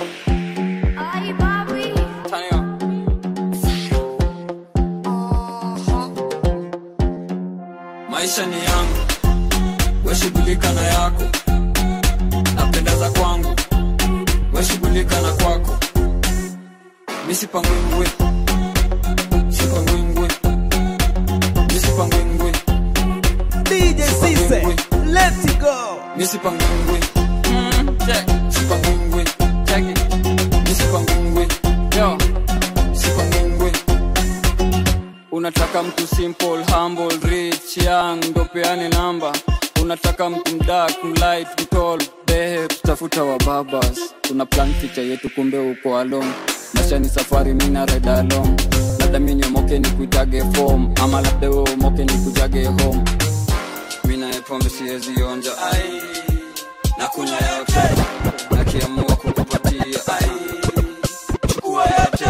maisha ni yangu weshughulika na yako napenda za kwangu weshughulika na kwako misipangwingwe sipangwingwe misipangwingwe DJ Cisse, let it go. misipangwingwe sipangwingwe misipangwingwe yo sipangwingwe unataka mtu simple humble rich young ndo peane namba unataka mtu mdak mlight mtol behe tutafuta wa babas tuna plan ficha yetu kumbe uko along maisha ni safari mina ride along labda minyomoke ni kuitage form ama labda we umoke ni kujage home mina pombe siwezi onja ai na kunya yote nakiamua kukupatia ai chukua yote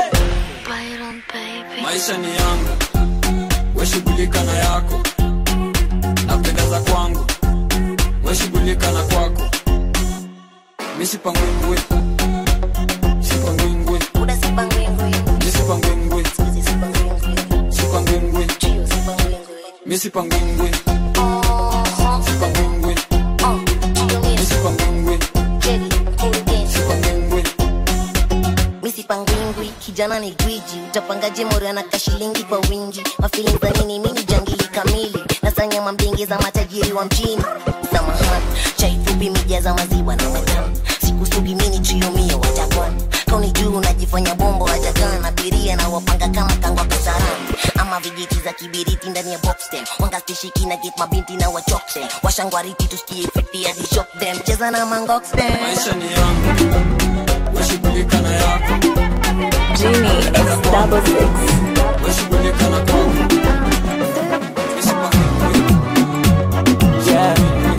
maisha ni yangu weshughulika na yako napenda za kwangu weshughulika na kwako misipangwingwe sipangwingwe misipangwingwe sipangwingwe misipangwingwe sipangwingwe misipangwingwe sipangwingwe misipangwingwi kijana ni gwiji utapangaje mori anaka shilingi kwa wingi mafilin za nini mini jangili kamili nasanya mambingi za matajiri wa mjini samahani chai fupi mija za maziwa na matamu sikusugi mini triomio wajakwan kauni juu unajifanya bombo wajagan abiria na wapanga kama kangwa kasarani ama vijiti za kibiriti ndani ya boxtem wangastishiki na get mabinti na wachokse washangwariti tusikie fiti hadi shop them cheza na mangoxtem maisha ni yangu weshughulika na yako Genie X double six. weshughulika na kwako Yeah.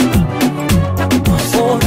Oh.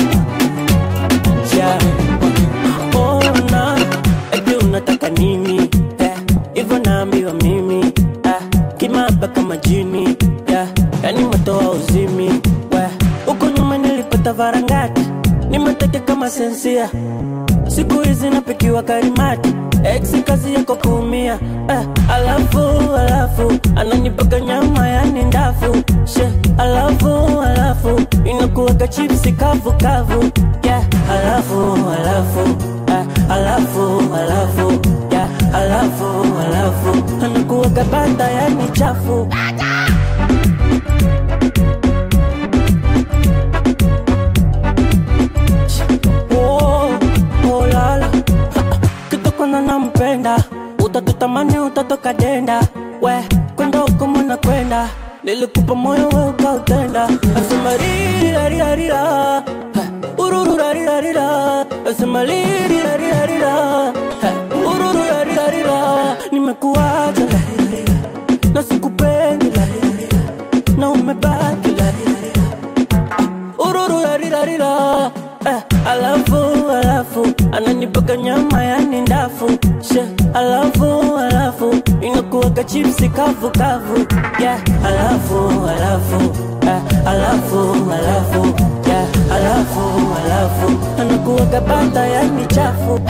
Yeah. Oh, na. Eti unataka nini Eh, hivyo naambiwa mimi Eh, kimaba kama jini Yeah, yani matoa uzimi We, huko nyuma nilipata varangati nimeteke kama sensia siku hizi napikiwa karimati ex kazi yako kuumia eh, alafu alafu ananipaka nyama yani ndafu she alafu alafu inakuwaga chipsi kavu kavu yeah, alafu alafu eh, alafu alafu yeah, alafu alafu anakuwaga banda yani chafu Oh, oh, lala. kitokona nampenda utatutamani utatoka denda we kwenda huko mwana kwenda nilikupa moyo we ukautenda asema ririrarirarira urururarirarira asema lirirarirarira urururarirarira nimekuacha na sikupendi na umebaki urururarirarira eh, alafu alafu ananipaka nyama yani ndafu she alafu alafu inakuwaga chipsi kavu kavu yeah, alafu alafu eh, alafu alafu yeah, alafu alafu anakuwaga bata yani chafu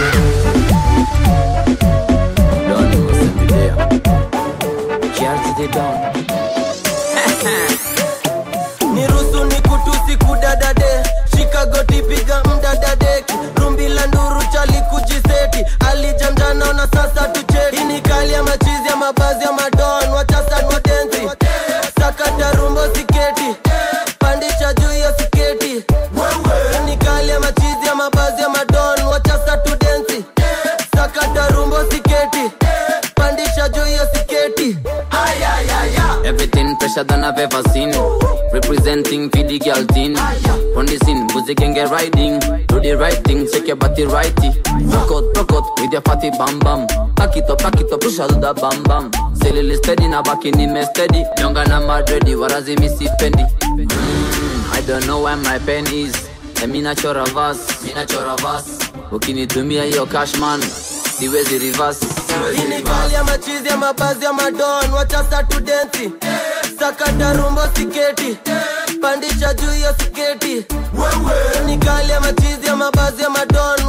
nirusu ni kutusi kudadade shikagoti piga mdadadeki rumbi la nduru chali kujiseti alijamjana na sasa tucheti Hii ni kali ya machizi ya mabazi ya madon wachasa wadenzi sakata rumbo siketi pandisha juu ya siketi Hii ni kali ya machizi ya mabazi ya madon wachasa tudenzi sakata rumbo siketi pandisha juu ya siketi ayayaya Everything fresher than I've ever seen. Representing for the girl teen. On the scene, music can get riding. Do the right thing, shake your body righty. Rock out, rock out with your fatty bam bam. Pack it up, pack it up, push out the bam bam. Silly steady, na back in me steady. Younger na madready, warazi missy fendi. Mm, I don't know where my pen is. Emi nachora verse, mi nachora verse. Ukinitumia hiyo cash man, siwezi reverse. Hii ni kali ya machizi ya mabazi ya madon wachasa tudensi sakata rumbo siketi pandisha juu ya siketi Hii ni kali ya machizi ya mabazi ya madon wacha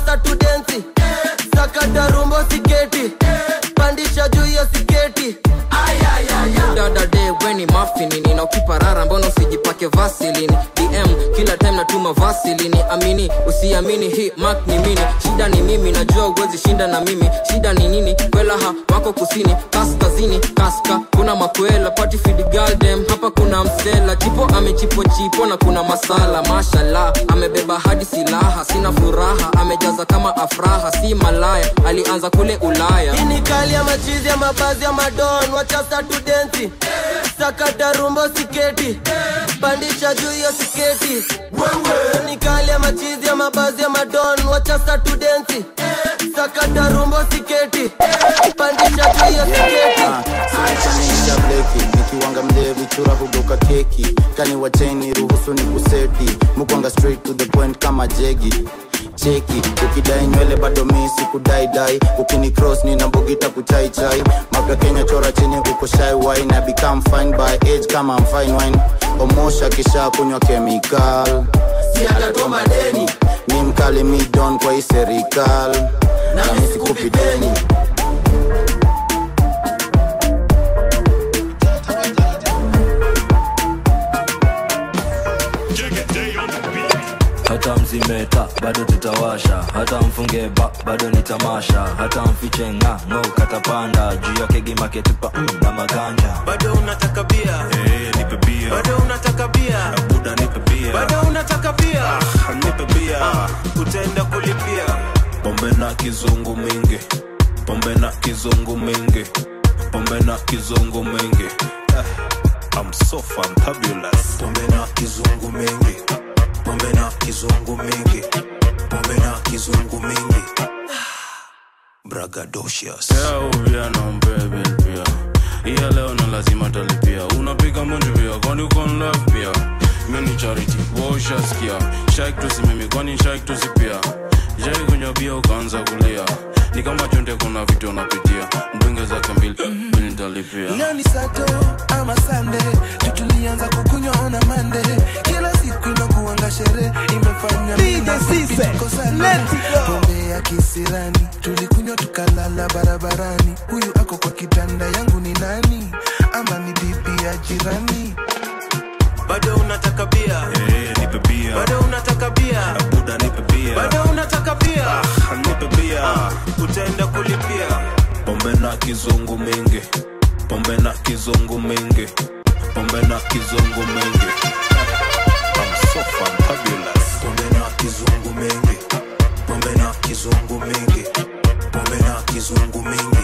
sasa tudensi sakata rumbo siketi pandisha juu hiyo siketi dada de weni mafini nina ukiparara mbona usijipake vasilini dm kila time natuma vasilini amini usiamini hii mak ni mini shida ni mimi najua uwezi shinda na mimi shida ni nini kwelaha wako kusini kaskazini kaska kuna makwela party feed girl dem hapa kuna msela chipo amechipo chipo na kuna masala mashallah amebeba hadi silaha sina furaha amejaza kama afraha si malaya alianza kule ulaya hii ni kali ya machizi ya mabazi ya madon wachasa tudensi sakata rumbo siketi pandisha juu hiyo siketi Hii ni kali ya machizi ya mabazi ya madon wachasa tudensi sakata rumbo siketi pandisha juu hiyo siketi sinanisha bleki nikiwanga mlevi chura hugoka keki kani wacheni ruhusu ni kuseti mukwanga straight to the point kama jegi cheki ukidai nywele bado mi sikudaidai ukini cross nina mbugita kuchaichai mapya kenya chora chini uko shy wine I become fine by age kama I'm fine wine omosha kisha kunywa chemical si atatoa madeni mi mkali mi don kwa hii serikal na mi sikupi deni hata mzimeta bado tutawasha hata mfunge ba bado ni tamasha hata mfiche nga ngo katapanda juu yake gimaketupa mm, na maganja bado unataka bia Eh, nipe bia bado unataka bia buda nipe bia bado unataka bia Ah, nipe bia utaenda kulipia pombe na kizungu mingi pombe na kizungu mingi pombe na kizungu mingi Eh, I'm so fantabulous pombe na kizungu mingi pombe na kizungu mingi pombe na kizungu mingi bragadocious pia nampebe pia iya leo na lazima talipia unapiga munju pia kwani uko in love pia mini charity woshaskia shaik tusimimi kwani shaik tusipia jai kunywa bia ukaanza kulia ni kama chonde kuna vitu unapitia mdunge zake mbili mbili nitalipia leo ni sato ama sande tutulianza kukunywa ona mande kila siku inakuanga sherehe imefanya DJ Cisse, let it go. pombe ya kisirani tulikunywa tukalala barabarani huyu ako kwa kitanda yangu ni nani ama ni bibi ya jirani bado unataka bia Eh, nipe bia bado unataka bia buda nipe bia bado unataka bia Ah, nipe bia utaenda kulipia pombe na kizungu mingi pombe na kizungu mingi pombe na kizungu mingi I'm so fantabulous pombe na kizungu mingi pombe na kizungu mingi pombe na kizungu mingi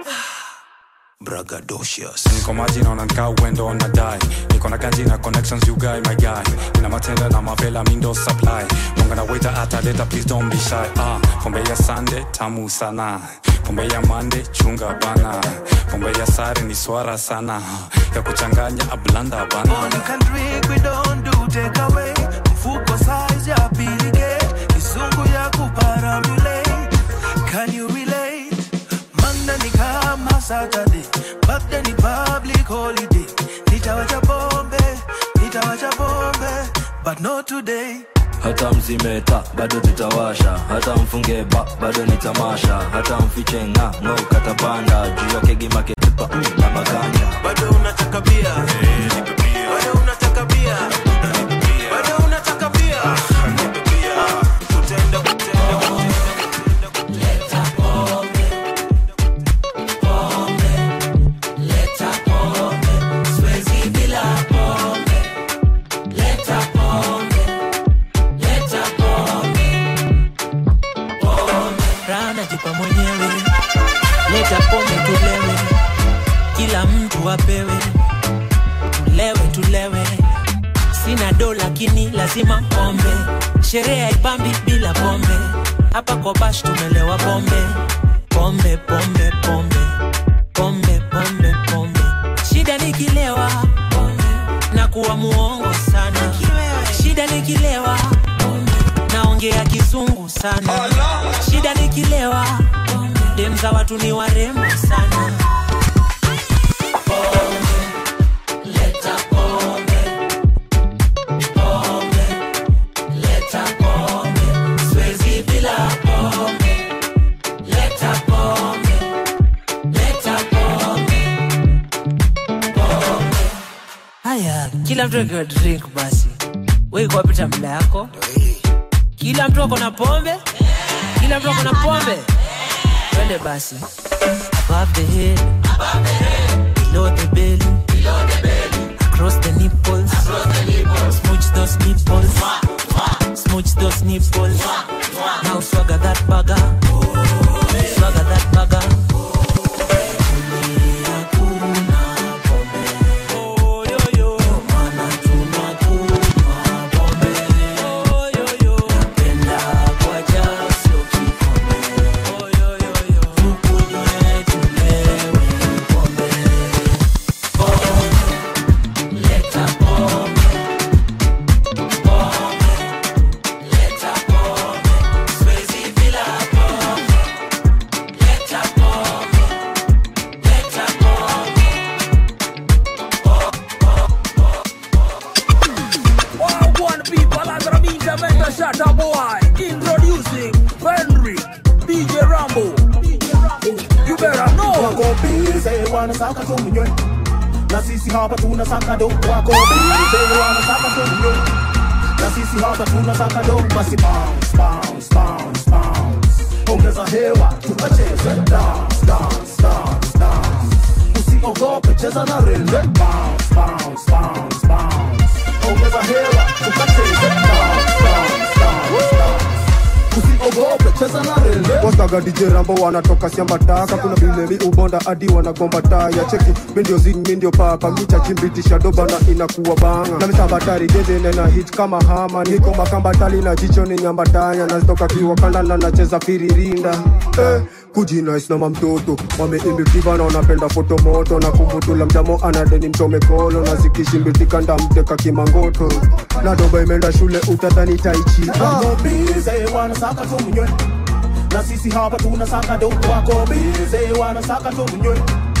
bragadocious niko maji naona nikaa uendo unadai niko na ganji na connections you guy my guy ina matenda na mavela mindo supply munga na waiter ataleta please don't be shy ah pombe ya sande tamu sana pombe ya mande chunga bana pombe ya sare ni swara sana ya kuchanganya ablanda bana All you can drink, we don't do take away. Mfuko size ya pilike, kizungu ya kuparamulate. Can you relate? Monday ni kama Saturday, back then ni public holiday. Nitawacha bombe, nitawacha bombe, but not today. hata mzimeta bado tutawasha hata mfunge ba bado ni tamasha hata mfiche nga ngo katapanda juu yake gimaketupa mm, na maganja Bado unataka bia, bado unataka bia, bado unataka bia. Utaenda, utaenda, rana jipa mwenyewe leta pombe tulewe kila mtu apewe tulewe tulewe sina do lakini lazima pombe sherehe haipambi bila pombe hapa kwa bash tumelewa pombe pombe pombe pombe pombe pombe pombe shida nikilewa na kuwa muongo sana shida nikilewa naongea kizungu sana shida nikilewa dem za watu ni warembo sana kila mtu akiwa drink basi weikuwapita mla yako kila mtu ako na pombe kila mtu ako na pombe twende basi above the head below the belly across the nipples smooch those nipples smooch those nipples now swagger that bugger swagger that bugger Wagwan people, as a media mentor shatter boy. Introducing Henry, DJ Rambo. You better know. wako bize wanasaka tu mnywe na sisi hapa tunasaka do wako bize wanasaka tu mnywe na sisi hapa tunasaka do basi bounce bounce bounce bounce ongeza hewa tukacheze dance dance dance dance usiogope cheza na rende bounce bounce bounce bounce ongeza hewa tukacheze dance dance dance dance usiogope cheza na rende wastaga DJ Rambo wanatoka shamba taka kuna vile mi ubonda hadi wanagomba taya cheki mi ndio zing mi ndio papa micha chimbitisha doba na inakuwa banga na misambatari dede nena hit kama hama niko makambatali na jicho ni nyambatanya nazitoka kiwakanda na nacheza firirinda eh, kujinais na mamtoto wameimbitiva na wanapenda foto moto na kumbutula mjamo anadeni mchome kolo na zikishimbitika ndamteka kimangoto na doba imeenda shule utadhani taichi ah. wako bize wanasaka tu mnywe na sisi hapa tunasaka do wako bize wanasaka tu mnywe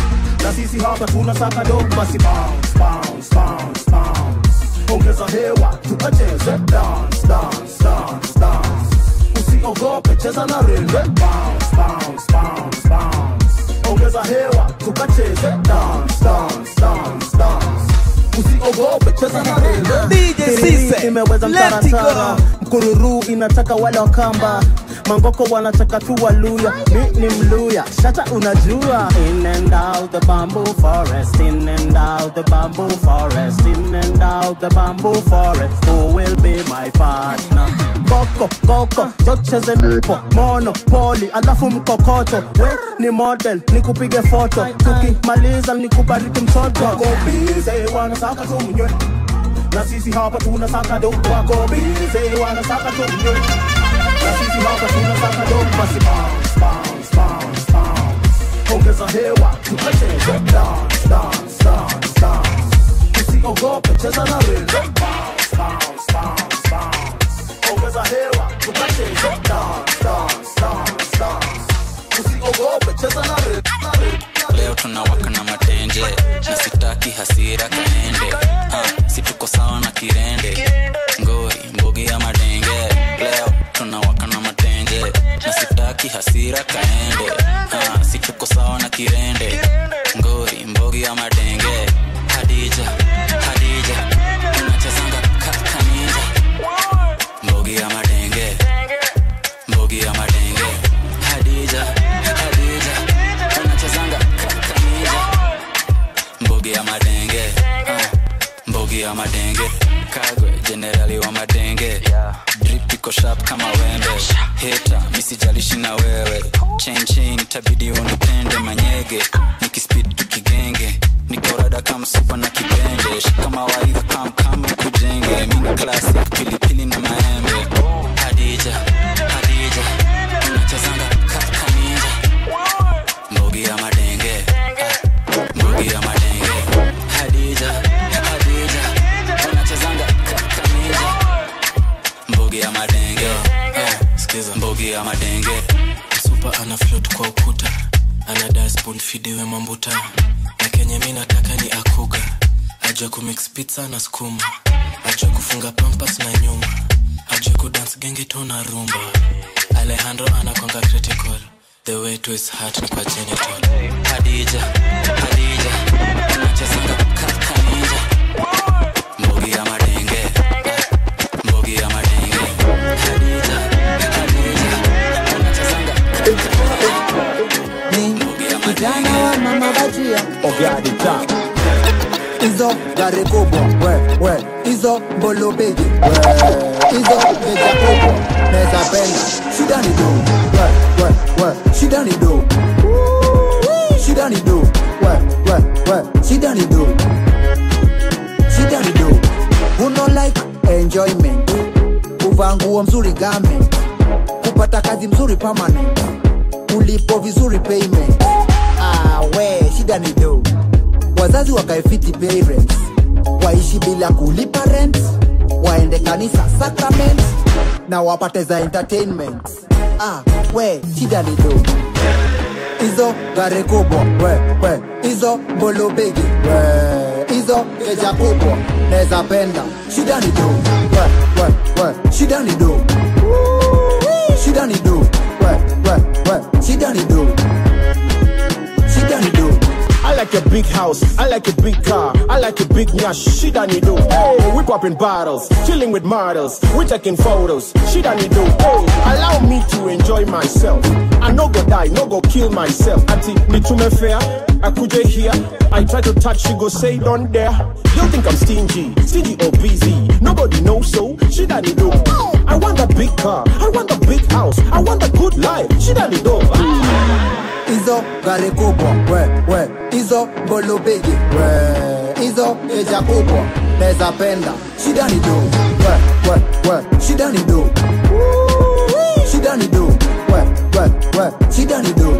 na sisi hapa tunasaka do basi bounce bounce bounce bounce ongeza hewa tukacheze dance dance dance dance usiogope cheza na rende bounce bounce bounce bounce ongeza hewa tukacheze dance dance dance dance usiogope cheza na rende DJ Sise, imeweza let it go. mtaratara mkururu inataka wale wakamba mangoko wanataka tu waluya mi ni mluya shata unajua in and out the bamboo forest in and out the bamboo forest in and out the bamboo forest who will be my partner koko koko jocheze nipo mono poli alafu mkokoto we ni model nikupige foto tukimaliza nikubariki mtoto wako bize wanasaka tu mnywe na sisi hapa tunasaka do wako bize wanasaka tu mnywe na sisi hapa tunasaka do basi bounce bounce bounce bounce ongeza hewa tukacheze dance dance dance dance usiogope cheza na rhythm bounce bounce bounce bounce ongeza hewa tukacheze dance dance dance dance usiogope cheza na rhythm leo tunawaka na matenje na sitaki hasira kaende ah, si tuko sawa na kirende ngori mbogi ya madenge leo tunawaka na matenje na sitaki hasira kaende ah, si tuko sawa na kirende ngori mbogi ya madenge hadija hadija unachezanga ka- kaninja mbogi ya madenge mbogi ya madenge hadija hadija unachezanga ka- kaninja mbogi ya madenge ah, mbogi ya madenge kagwe jenerali wa madenge drip iko sharp kama wembe heta misijalishi na wewe chain chain itabidi unipende manyege nikispid tukigenge nikorada kamsupa na kipende shikama waidha kamkam kujenge mini classic pilipili na maembe hadija hadija unachezanga ka- kaninja mbogi ya madenge ah, mbogi ya madenge hadija hadija unachezanga ka- kaninja mbogi ya madenge ah, sikiza mbogi ya madenge supa ana float kwa ukuta ana dasbon fidiwe mambuta na kenye mi nataka ni akuga ajua kumix pizza na skuma ajua kufunga pampas na nyuma ajua kudance genge to na rumba alejandro anakwanga critical the way to his heart ni kwa genital hadija hadija unachezanga ka- kaninja achia ogadi ta hizo gari kubwa we we hizo mbolo bigi we hizo geja kubwa neza penda shida ni do we we we shida ni do shida ni do we we we shida ni do shida ni do uno like enjoyment kuvaa nguo mzuri garment kupata kazi mzuri permanent ulipo vizuri payment ah, we shida ni do wazazi wakaefiti parents waishi bila kulipa rent waende kanisa sacrament na wapate za entertainment ah, we shida ni do hizo gari kubwa we we hizo mbolo bigi we hizo keja kubwa neza penda shida ni do we we we shida ni do shida ni do we we we shida ni do shida ni do I like a big house, I like a big car, I like a big nyash, she done do. Hey, we popping bottles, chilling with models, we taking photos, she done do. Hey, allow me to enjoy myself. I no go die, no go kill myself. Auntie, me too me fair, I could here. I try to touch, she go say don't dare. You think I'm stingy, stingy or busy? Nobody knows so, she done do. I want a big car, I want a big house, I want a good life, she done do. hizo gari kubwa we we hizo mbolo bigi we hizo keja kubwa neza penda shida ni do we we we shida ni do shida ni do we we we shida ni do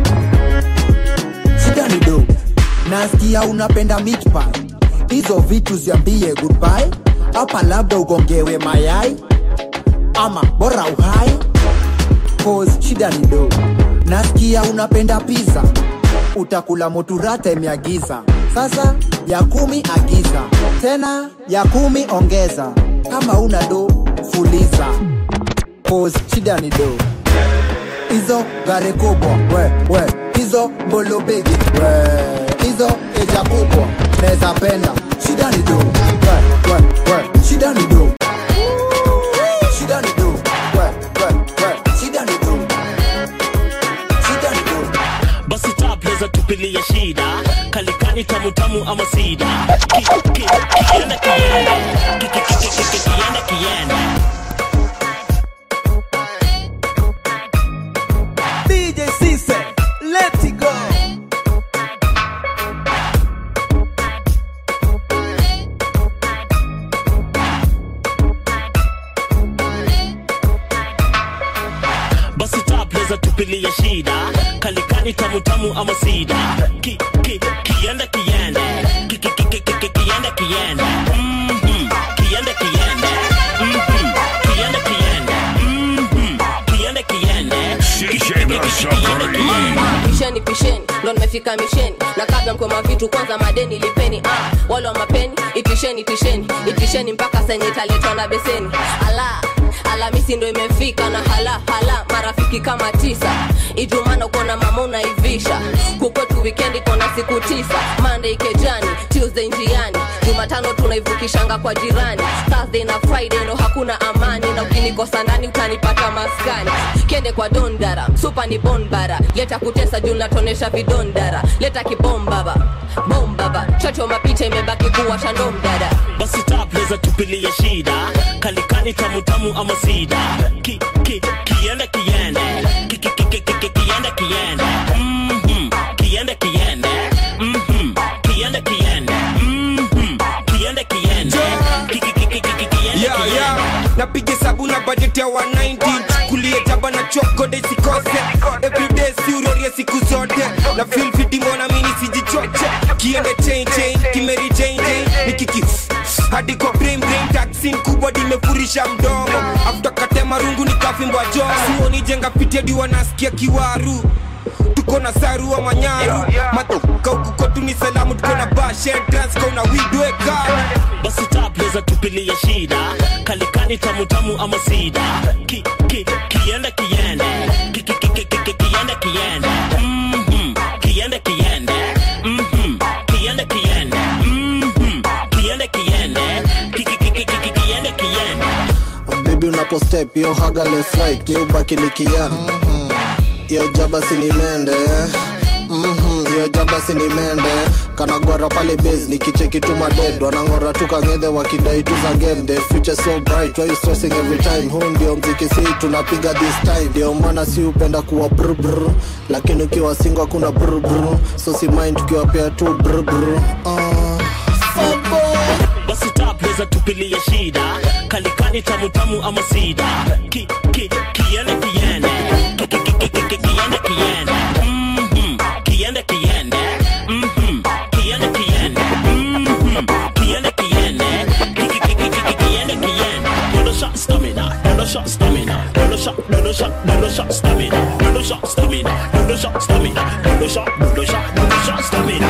shida ni do nasikia unapenda meat pie hizo vitu ziambie goodbye hapa labda ugongewe mayai ama bora uhai cause shida ni do nasikia unapenda pizza utakula moturata imeagiza sasa ya kumi agiza tena ya kumi ongeza kama una do fuliza cause shida ni do hizo gari kubwa we we hizo mbolo bigi we hizo eja kubwa neza penda shida ni do we we we shida ni do shida ni do we we we shida ni do shida ni do basi tapleza tupilia shida kalikani tamutamu ama sida Ki- ki- kienda kienda Ki- ki- ki- ki- ki- kienda kienda DJ Cisse, let it go. basi tapleza tupilia shida kalikani tamutamu ama sida Ki- ki- kienda kienda Ki- ki- ki- ki- ki- kienda kienda Mhm. kienda kienda Mhm. kienda kienda Mhm. kienda kienda Ki- ki- ki- ki- ki- kienda kienda pisheni pisheni ndo nimefika misheni na kabla mkoma vitu kwanza madeni lipeni ah, wale wa mapeni itisheni itisheni itisheni mpaka senye italetwa na beseni ala alamisi ndo imefika na hala hala marafiki kama tisa ijumana ukona mama unaivisha kukwetu wikendi kona siku tisa monday kejani tuesday njiani jumatano tunaivukishanga kwa jirani thursday na friday ndo hakuna amani na ukinikosa ndani utanipata maskani kende kwa dondara supa ni bonbara leta kutesa juu natonesha vidondara leta kibombaba bombaba chocho mapicha imebaki kuwa shandomdada basi tapleza tupilia shida kalikani tamutamu ama sida Ki- ki- kienda kienda Ki- ki- ki- ki- ki- kienda kienda Mhm. kienda kienda Mhm. kienda kienda Mhm. kienda kienda Ki- ki- ki- ki- ki- kienda yeah, kienda yeah. napiga sabu na budget ya 190 kulie jaba na chokode sikose everyday siurorie siku zote na feel fiti mbona mini sijichoche kiende chain chain kimeri chain chain nikiki hadi kwa brain brain taxin kubwa dimefurisha mdomo afuta katema rungu nikafimbwa jo suoni jenga fiti hadi wanasikia kiwaru tuko na sarua manyaru matoka huku kwetu ni salamu tuko na bashedraska una widweka basi tapleza tupilia shida kalikani tamutamu ama sida Ki- ki- kienda kienda Ki- ki- ki- ki- ki- kienda kienda Mhm. kienda kienda Mhm. kienda kienda Mhm. kienda kienda Ki- ki- ki- ki- ki- kienda kienda bebi unapostep yo haga left right yo ubaki nikian yo jaba sinimende Mhm, hiyo jaba si ni mende kanagwara pale base nikicheki tu maded wanang'ora tu kang'edhe wakidai tu za game the future so bright why you stressing every time huu ndio mziki si tunapiga this time ndio maana si upenda kuwa brr lakini ukiwa singo hakuna brr so si mind tukiwapea tu brr uh. basi tapleza tupilie shida kalikani tamutamu ama sida ki, ki, kiende kiende Ki- ki- ki- ki- ki- kiende kiende Mhm. kiende kiende Mhm. kiende kiende Mhm. kiende kiende Ki- ki- ki- ki- ki- kiende kiende Dodo shot stamina dodo shot stamina dodo shot dodo shot dodo shot stamina dodo shot stamina dodo shot stamina dodo shot dodo shot dodo shot stamina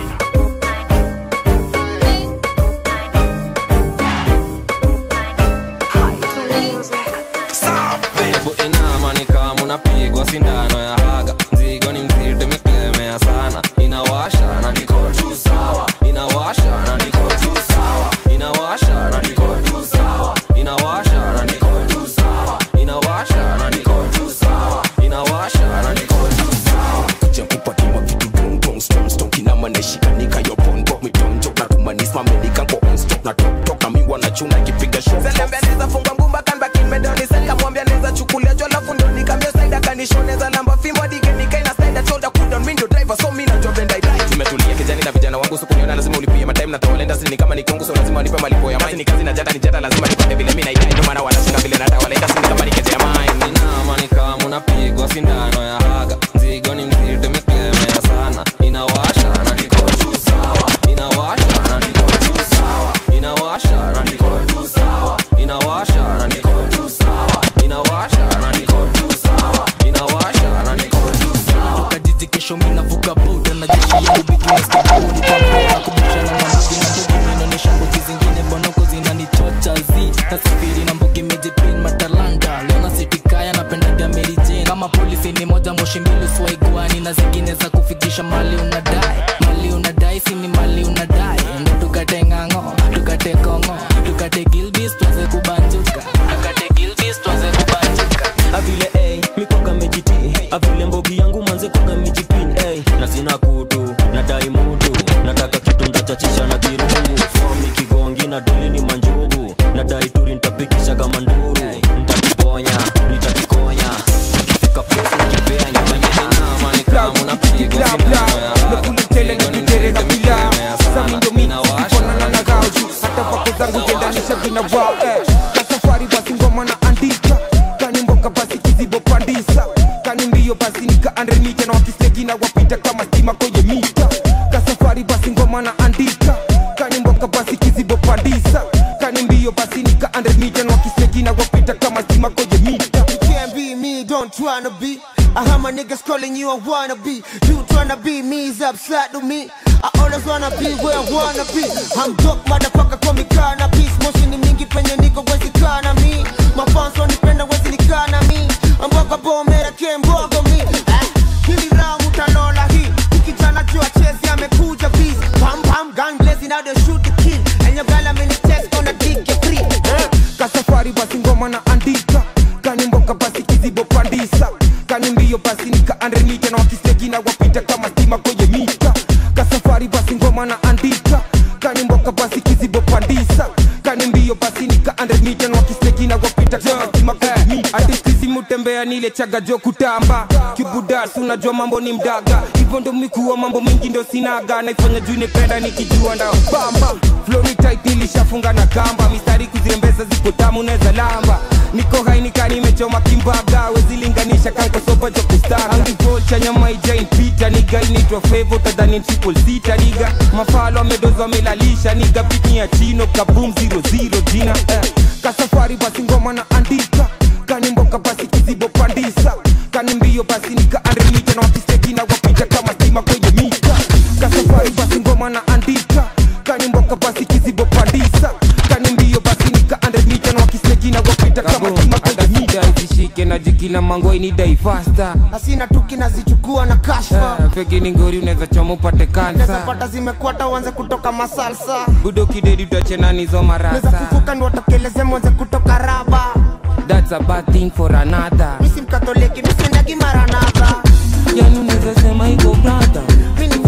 hebu inama ni kama unapigwa sindano ya haga mzigo ni mzito imeklemea sana inawasha na niko tu sawa inawasha na niko tu sawa inawasha na niko tu sawa inawasha na niko tu sawa inawasha na niko tu sawa inawasha na niko tu sawa kuja kupatiwa vitu dongdong stomstok inamaneshikanika yopondok mitonjok na kumanisma menikanko onstok na toktok na miwa na chuna ikipiga zelembeleza funga ngumba kanbakimedoni kamwambia neza chukulia jwa lafu ndo nikamia saida kanishoneza lamba fimbo digenikaina saida toda kudon mindo driver so mina jobendaidai tumetulia kijani na vijana wangu sukuniona lazima ulipie matime na tawalenda sini kama ni kongo so lazima wanipe malipo ya maini kazi na jata ni jata lazima nipate vile mi naidai ndo maana wanashinda vile nata walenda sini kama nikejea maini inama ni kama unapigwa sindano ya haga mzigo ni mzito imeklemea sana inawasha na niko tu sawa inawasha na niko tu sawa inawasha na niko tu sawa inawasha na niko tu sawa inawasha na niko tu sawa inawasha na niko tu sawa kajiji kesho minavuka boda na jeshi yangu business kabuni pambea kubishana na mbugi na mbugi minaonyesha mbugi zingine bonoko zinanichocha zi nasafiri na mbugi mejipin matalanta leo nasitikaya napendaga Mary Jane kama polisi ni moja moshi mbili swaigwani na zingine za kufikisha mali unadai mali unadai si ni mali unadai ndo tukate ng'ang'o tukate kongo tukate gilbis tuanze kubanjuka tukate gilbis tuanze kubanjuka avile ey mikoga mejiti avile mbogi yangu manze koga mijipin ey na sina kutu nadai mutu nataka kitu ndachachisha na kirungu fomi kigongi na dili ni manjugu nadai turi ntapikisha kama nduru ntakiponya nitakikonya kifika pesa nikipea nyamanyama ni kama unapigwa sindano ya haga tele na kitere na pila sami ndo mimi sikonana na gauju hata vako zangu jendanisha vina wao eh. na safari basi ngoma na andika kani mboka basi kizibo pandisa kani mbio basi nika andre mita na wakisegi na wapita kama stima kwenye mita ka safari basi ngoma na andika kani mboka basi kizibo pandisa kani mbio basi nika andre mita na wakisegi na wapita kama stima kwenye mita You can't be me, don't tryna be. I heard my niggas calling you a wannabe. You tryna be me is upside to me. I always wanna be where I wanna be. I'm dope, motherfucker, call me cannabis. Moshi ni mingi penye niko wezi kana mi. Mafans wanipenda wezi nikana mi. Mboga bomera kembogo mi. Eh, hili round utalola hii. Ukijana jua chezi amekuja biz. Pam pam gun blazing now they shoot the kill. And your girl I'm in the text on a dick you free. Eh. ka safari basi ngoma na andika kani mboka basi kizibo pandisa kani mbio basi nika andrenite na wakisegi na wapita kama stima kwenye mita ka safari basi ngoma na andika kani mboka basi kizibo pandisa kani mbio basi nika andrenite na wakisegi na wapita kama stima kwenye mita hadithi mutembea nile chaga jo kutamba kibudas unajua mambo ni mdaga hivyo ndo mikuwa mambo mingi ndo sinaga naifanya juu nipenda nikijua nda bamba flow ni tight nilishafunga na kamba mistari kuzirembeza ziko tamu neza lamba niko hainika nimechoma kimbaga wezilinganisha kankosopa cha kustara angivol nyama ijain pita niga initwa fevo tadhani triple sita niga mafalo amedoza amelalisha niga pitni ya chino kabum 00 jina eh. kasafari basi ngoma na andika kani mboka basi kizibo pandisa kani mbio basi nika andrimita na wakiseki na wapita kama stima kwenye mita kasafari basi ngoma na andika kani mboka basi kizibo pandisa kani mbio basi nika andrimita na wakiseki na wapita kama stima kwenye mita zishike na jikina mangoi ni dai fasta Asina tuki nazichukua na kashfa. pegi ni ngori unaweza choma upate Neza kansa pata zimekwata uanze kutoka masalsa. budo kidedi utachenanizo Neza marasa fufuka ndo watokeleze mwanze kutoka raba. that's a bad thing for another Misi mkatoliki misiendagi maranadha. yani unaweza sema iko brother Mini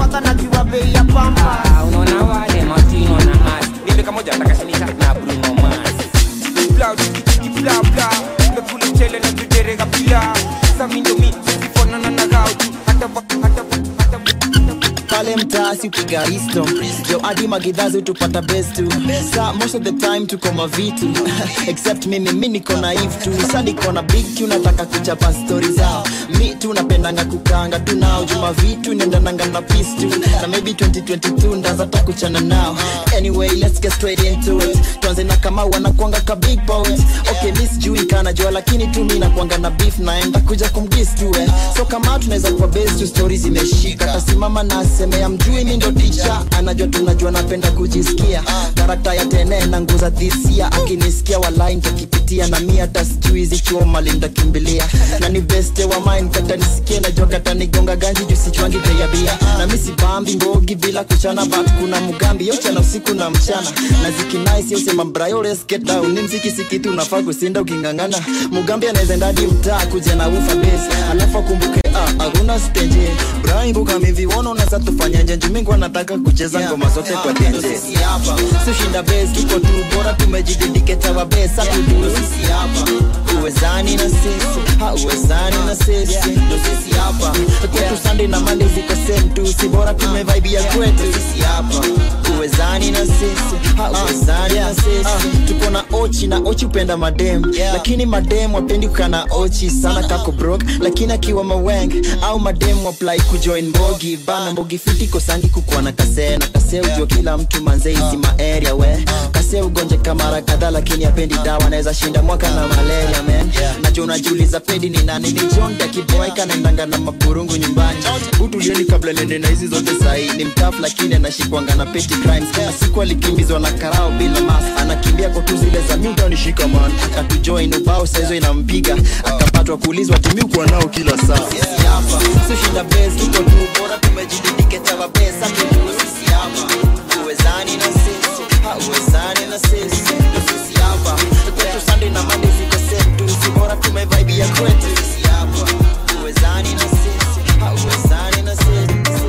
pale mtaasi upiga risto jo hadi magidhazi tupata best tu sa most of the time tuko mavitu except mimi mi niko naive tu sa niko na big tu nataka kuchapa stori zao mi tu napendanga kukanga tu nao juma vitu nendananga na peace tu na maybe 2022 ndaza ta kuchana nao anyway let's get straight into it tuanze na kama wanakwanga ka big poet okay mi sijui kana jua lakini tu mi nakwanga na beef naenda kuja kumdis tu eh so kama tunaweza kuwa base tu stories zimeshika tasimama na aseme ya mjui mi ndo ticha anajua tunajua napenda kujisikia karakta ya tene na nguza dhisia akinisikia walai ntakipitia na mi hata sijui hizi choma lintakimbilia na ni beste wa mine kata nisikie najua kata nigonga ganji juu sichwangi bei ya bia na mi sibambi ngogi bila kuchana but kuna mugambi yochana usiku na mchana na zikinais yosema brayo let's get down ni mziki sikitu unafaa kusinda ukingangana mugambi anaweza ndadi mtaa kuja na ufa base alafu akumbuke ah, hakuna stenje braimbuka miviwono nasa tufanyaje jumingu anataka kucheza ngoma zote kwa tenje sushinda bes kiko tu bora tumejididiketa wa besa tudu sisi hapa uwezani na sisi hauwezani na sisi ndo sisi hapa kwetu sunday na monday ziko same tu si bora tumevaibia kwetu sisi hapa uwezani na sisi hauwezani na sisi tuko na ochi na ochi upenda madem lakini madem wapendi kukana ochi sana kako brok lakini akiwa maweng au madem waplai kujoin mbogi bana mbogi fiti kosangi kukuwa na kase na kase ujua kila mtu manze hizi maeria we kase ugonje kamara kadhaa lakini apendi dawa naweza shinda mwaka na malaria man najua unajiuliza pedi ni nani ni john dakiboaika naendanga na maburungu nyumbani utulieni kabla nende na hizi zote sahii ni mtafu lakini anashikwanga na petty crimes kuna siku alikimbizwa na karao bila mas anakimbia kwa tu zile za miutanishika man akatujoin ubao saizo inampiga akapatwa kuulizwa timiukuwa nao kila saa sisi hapa sushinda bes tuko tu bora tumejididiketa wa besa tudu sisi hapa uwezani na sisi hauwezani na sisi ndo sisi hapa kwetu sunday na monday ziko same tu si bora tumevaibia kwetu sisi hapa uwezani na sisi hauwezani na sisi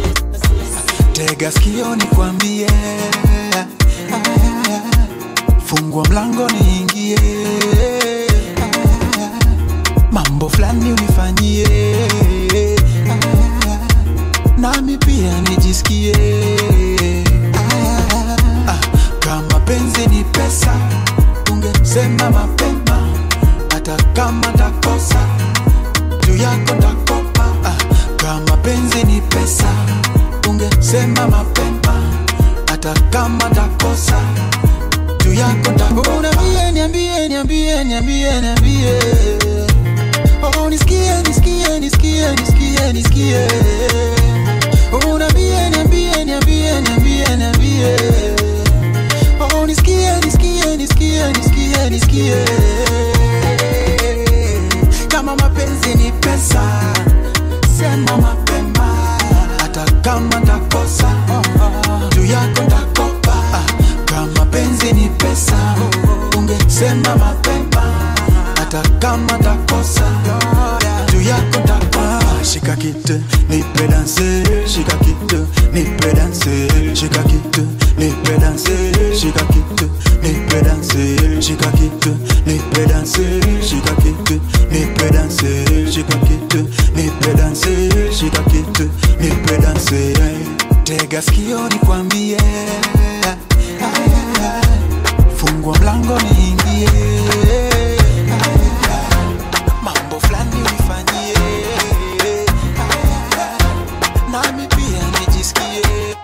tega sikio nikwambie fungua mlango niingie mambo fulani unifanyie nami pia nijisikie Ah, kama penzi ni pesa ungesema mapema hata kama takosa juu yako takopa ah, kama penzi ni pesa ungesema mapema hata kama takosa juu yako takopa niambie niambie niambie niambie niambie oh nisikie nisikie nisikie nisikie nisikie oh niambie niambie niambie niambie niambie oh nisikie nisikie nisikie nisikie nisikie kama mapenzi ni pesa sema mapema hata kama takosa juu yako takopa kama penzi ni pesa ungesema mapema hata kama takosa juu yako takopa shika kitu nipe danse shika kitu nipe danse shika kitu nipe danse shika kitu nipe danse shika kitu nipe danse shika kitu nipe danse shika kitu nipe danse shika kitu nipe danse tega sikio nikwambie fungua mlango niingie mambo fulani unifanyie nami pia nijisikie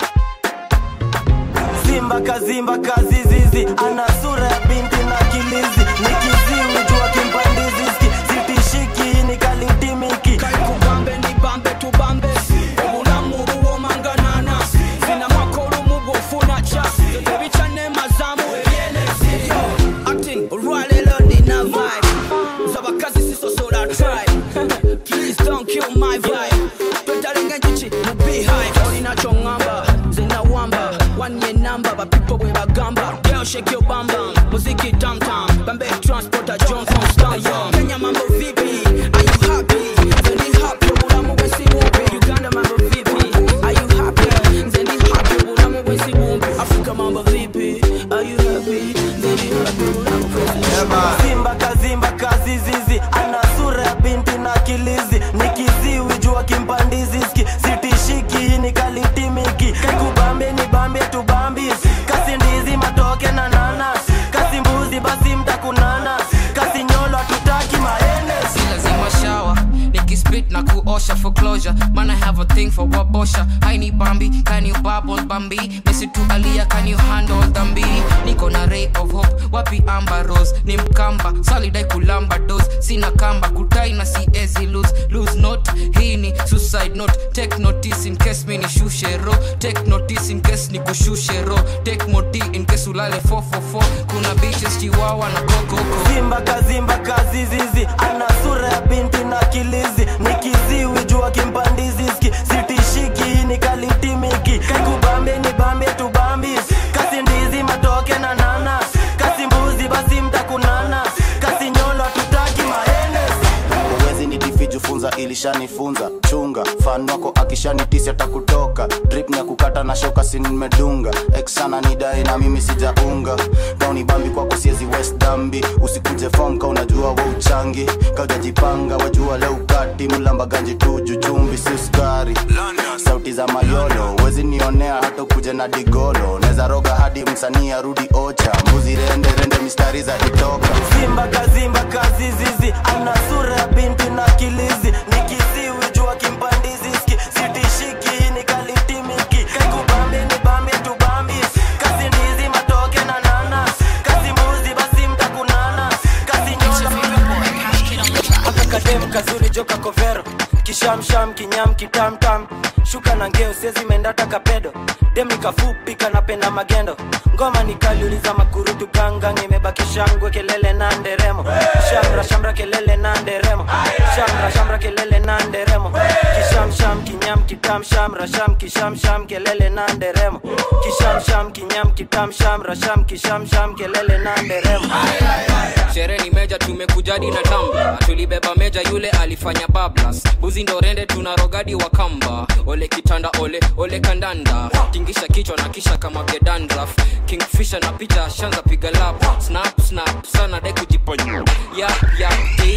Simba kazimba kazizizi ana sura ya binti na kilizi ni kiziwi jua kimpandizi ski sitishiki ni kalitimiki kugambe ni bambe tubambe obulamu buwomanganana zina makolo mubufuna ca ebicane mazamu ebyenezi acting olwalelo nina vibe zabakazi sisosola tribe please don't kill my vibe twetalenga enjuki mu beehive olinacho ŋŋamba nze nawamba wanye namba bapipo bwe bagamba girl shake your bam bam muziki tam tam bambe transporter john from stallion kenya mambo vipi are you happy nze ndi happy obulamu bwesi bumpi uganda mambo vipi are you happy nze ndi happy obulamu bwesi bumpi afrika mambo vipi are you happy nze ndi happy obulamu bwesi Simba kazimba kazizizi ana sura ya binti na kilizi ni kiziwi jua osha for closure man i have a thing for wabosha i need bambi can you bubble bambi mesi tu alia can you handle dhambi niko na ray of hope wapi amba rose ni mkamba salidai kulamba dos sina kamba kutai na siezi lose lose note hii ni suicide note take notice in case mi nishushe ro take notice in case ni kushushe ro take moti in case ulale 444 kuna bitches chiwawa na kokoko Simba kazimba kazizizi ana sura ya binti na kilizi ni kiziwi jua kimpandiziski sitishiki ni kalitimiki kaikubambe ni bambe tubambi kasi ndizi matoke na nana kasi mbuzi basi mtakunana kasi nyolo tutaki mahenes uwezi ni difiju funza ilishanifunza chunga fan wako akishanitisi atakutoka drip ni ya kukata na shoka si nimedunga eksana ni dai na mimi sijaunga kauni bambi kwako siezi west dambi usikuje fom ka unajua wa uchangi kaujajipanga wajua leo kati mlamba ganji tuju chumbi si sukari sauti za mayolo wezi nionea hata kuja na digolo neza roga hadi msanii arudi ocha mbuzi rende rende mistari za itoka Simba kazimba kazizizi ana sura ya binti na kilizi ni kiziwi jua kimpandiziski sitishiki ni kalitimiki kaikubambe ni bambe tubambi kasi ndizi matoke na nana kasi mbuzi basi mtakunana kasi nyolo akakadem kazuri joka kovero kishamsham kinyam kitamtam shuka na ngeo sezi mendata kapedo dem nikafupi kanapenda magendo ngoma nikaliuliza makurutu gangang imebaki shangwe kelele na nderemo shamra shamra kelele na nderemo shamra shamra kelele na nderemo kishamsham kinyam kitam shamra sham kishamsham kelele na nderemo kishamsham kinyam kitam shamra sham kishamsham kelele na nderemo sherehe ni meja tumekujadi na tamba tulibeba meja yule alifanya bablas buzi ndo rende tuna rogadi wa kamba ole kitanda ole ole kandanda tingisha kichwa na kisha kama gedandraf kingfisha na picha shanza piga lap snap snap sana dai kujiponya yap yap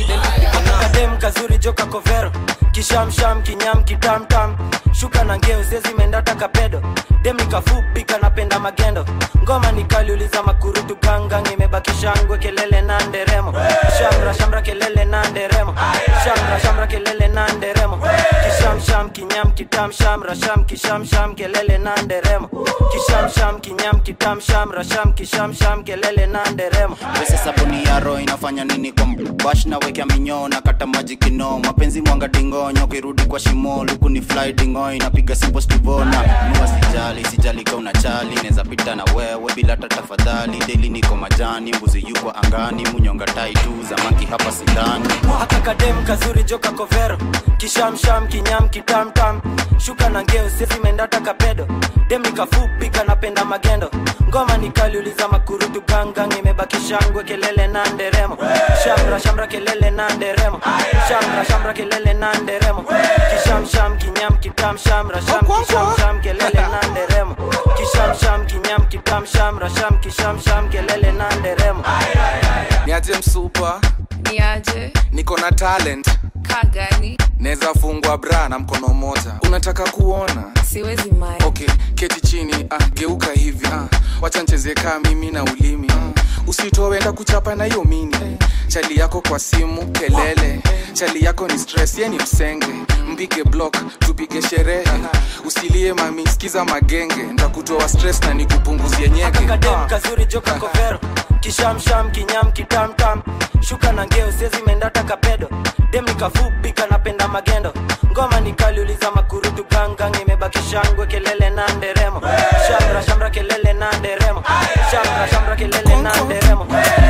kadem kazuri joka kovero kishamsham kinyam kitamtam shuka na ngeo zezi mendata kapedo dem nikafupi kanapenda magendo ngoma nikaliuliza makurutu gangang imebaki shangwe kelele na nderemo shamra shamra kelele na nderemo shamra shamra kelele na nderemo kishamsham kinyam kitam shamra sham kishamsham kelele na nderemo kishamsham kinyam kitam shamra sham kishamsham kelele na nderemo pesa sabuni ya roho inafanya nini kwa bash na wekea minyoo na kata maji kino mapenzi mwanga dingonyo kirudi kwa shimo luku ni fly dingo inapiga simple stivona nua sijali sijali ka unachali neza pita na wewe bila hata tafadhali deli niko majani mbuzi yuko angani munyonga tai tu zamaki hapa sindani akakadem kazuri joka kovero kishamsham kinyam kitamtam shuka na ngeo sezi mendata kapedo dem nikafupi kanapenda magendo ngoma nikaliuliza makurutu gangang imebaki shangwe kelele na nderemo shamra shamra kelele na nderemo shamra shamra kelele na nderemo kishamsham kinyam kitam shamra sham kishamsham kelele na nderemo kishamsham kinyam kitam shamra sham kishamsham kelele na nderemo niaje msupa niaje niko na talent kagani naweza fungwa bra na mkono moja unataka kuona siwezi mai okay keti chini ah, geuka hivi ah, wacha ncheze kaa mimi na ulimi ah, usitowenda kuchapa na hiyo mini chali yako kwa simu kelele chali yako ni stress ye ni msenge mpige block tupige sherehe usilie mami skiza magenge ntakutoa stress na nikupunguzie nyege kadem kazuri joka kovero kishamsham kinyam kitamtam shuka na ngeo sezi mendata kapedo dem nikafupi kanapenda magendo ngoma nikaliuliza makurutu gangang imebaki shangwe kelele na nderemo shamra shamra kelele na nderemo shamra shamra kelele na nderemo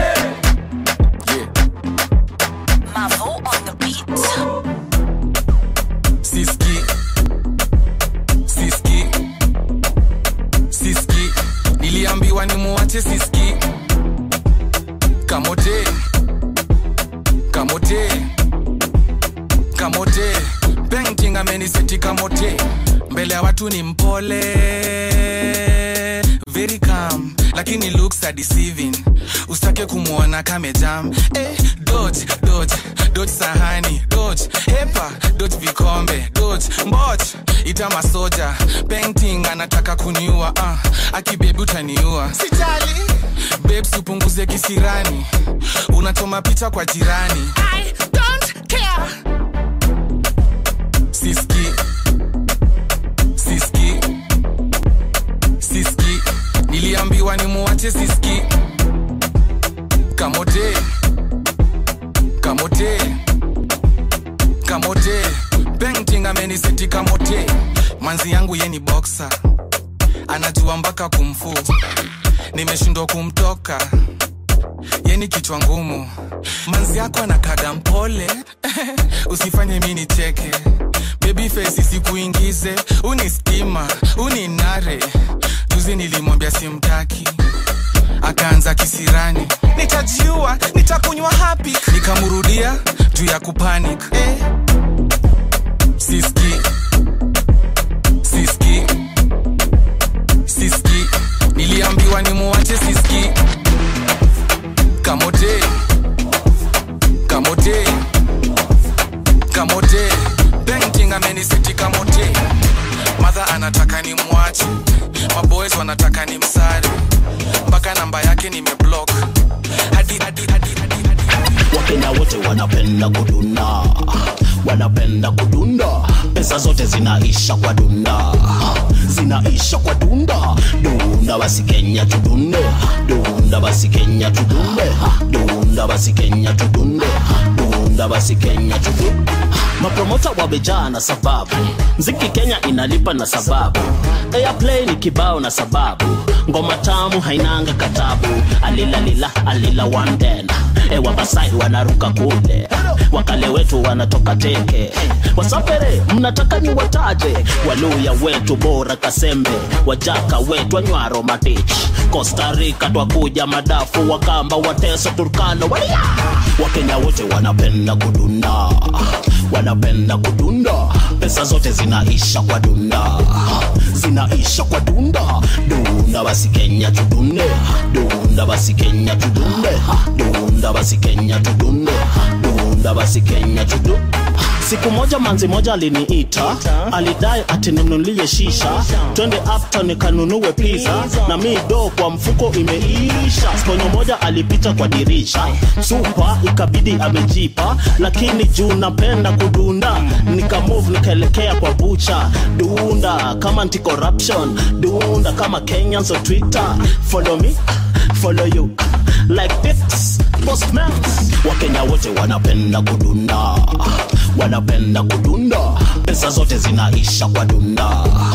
Mavo on the beat. siski siski siski niliambiwa nimuache siski kamote kamote kamote painting ameniseti kamote mbele ya watu ni mpole very calm lakini looks are deceiving usitake kumwona kamejam eh, dodge dodge dodge sahani dodge hepa dodge vikombe dodge mboch ita masoja painting anataka kuniua uh, akibebi utaniua sijali babes upunguze kisirani unachoma picha kwa jirani I don't care siski siski siski niliambiwa nimuache siski kamote kamote kamote painting ameniseti kamote manzi yangu ye ni boxer anajua mpaka kumfu nimeshindwa kumtoka yeni kichwa ngumu manzi yako anakaga mpole usifanye mi nicheke bebi fesi sikuingize uni stima uni nare juzi nilimwambia simtaki akaanza kisirani nitajiua nitakunywa hapi nikamrudia juu ya kupanic eh. siski siski siski niliambiwa nimuache siski kamote kamote kamote painting amenisiti kamote madha anataka ni mwache maboys wanataka ni msare mpaka namba yake nimeblock hadi hadi hadi hadi wakenya wote wanapenda kudunda wanapenda kudunda pesa zote zinaisha kwa dunda zinaisha kwa dunda dunda basi kenya tudunde dunda basi kenya tudunde dunda basi kenya tudunde dunda basi kenya tudunde mapromota wamejaa na sababu mziki kenya inalipa na sababu airplay ni kibao na sababu ngoma tamu hainanga katabu alilalila alila wanden ewa basai wanaruka kule wakale wetu wanatoka teke wasafere mnataka ni wataje waluya wetu bora kasembe wajaka wetu anywaro matich kostarika twakuja madafu wakamba wateso turkano walia wakenya wote wanapenda kudunda wanapenda kudunda pesa zote zinaisha kwa dunda zinaisha kwa dunda dunda basi kenya tudunde dunda basi kenya tudunde dunda basi kenya tudunde dunda basi kenya tudunde siku moja manzi moja aliniita alidai atinunulie shisha twende afta nikanunue pizza na mi do kwa mfuko imeisha sponyo moja alipita kwa dirisha supa ikabidi amejipa lakini juu napenda kudunda nikamove nikaelekea kwa bucha dunda kama anti corruption dunda kama kenyans on twitter follow me follow you like this postman wakenya wote wanapenda kudunda wanapenda kudunda pesa zote zinaisha kwa dunda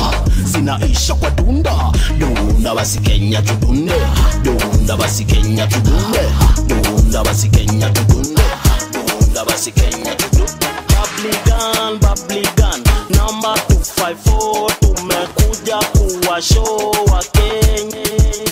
zinaisha kwa dunda dunda basi kenya tudunde dunda basi kenya tudunde dunda basi kenya tudunde dunda basi kenya tudunde Babligan, Babligan, namba 254 tumekuja kuwa show wa Kenya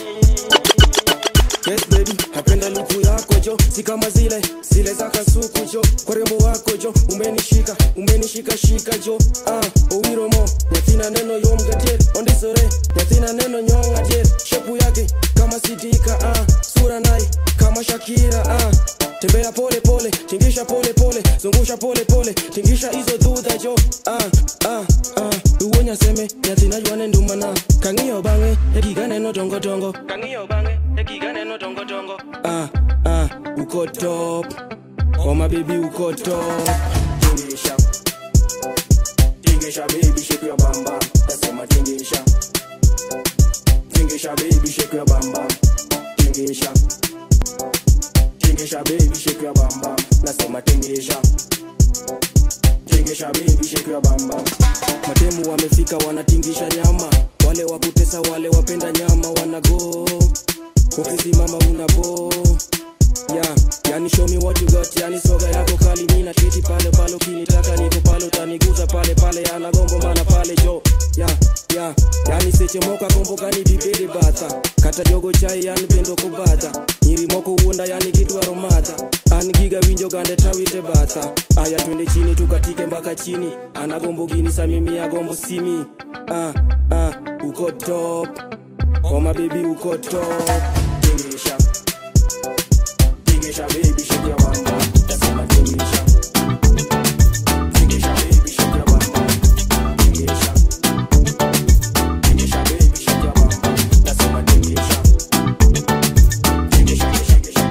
Yes baby, napenda luku yako jo, si kama zile zile za kasuku jo, kwa rembo wako jo, umenishika umenishika shika jo, ah owiro mo, nyathina neno yom gadier, ondisore, nyathina neno nyong adier, shepu yake kama sidika, ah sura nai kama Shakira, ah tembea pole pole, tingisha pole pole, zungusha pole pole, tingisha hizo dhudha jo, ah ah ah, uwonya seme, nyathina ywane ndumana, kang'iyo bang'e, egiga neno dongo dongo, kang'iyo bang'e, egiga neno dongo dongo, ah ah, uko top, oh my baby uko top, tingisha, tingisha baby shake your bam bam, nasema tingisha, tingisha baby shake your bam bam, tingisha. Tingisha baby shake your bam bam Nasema tingisha Tingisha baby shake your bam bam Matemu wamefika wanatingisha nyama Wale wa kutesa wale wapenda nyama wanago Ukisimama unabo Yeah, yani show me what you got Yani soga yako kali mina kiti pale pale Ukinitaka niko pale utaniguza pale pale Yana gombo mana pale jo Yeah, yeah, yani sechemoka gombo gani bibede bata Kata jogo chai yani pendo kubata Nyiri moko uonda yani kidwaro mata An giga winjo gande tawite bata Aya twende chini tukatike mpaka chini Ana gombo gini sa mimi agombo simi Ah, ah, uko top Oh my baby uko top Tingisha Tingisha baby shake your bam bam Nasema tingisha Tingisha baby shake your bam bam Tingisha Tingisha baby shake your bam bam Nasema tingisha Tingisha tingisha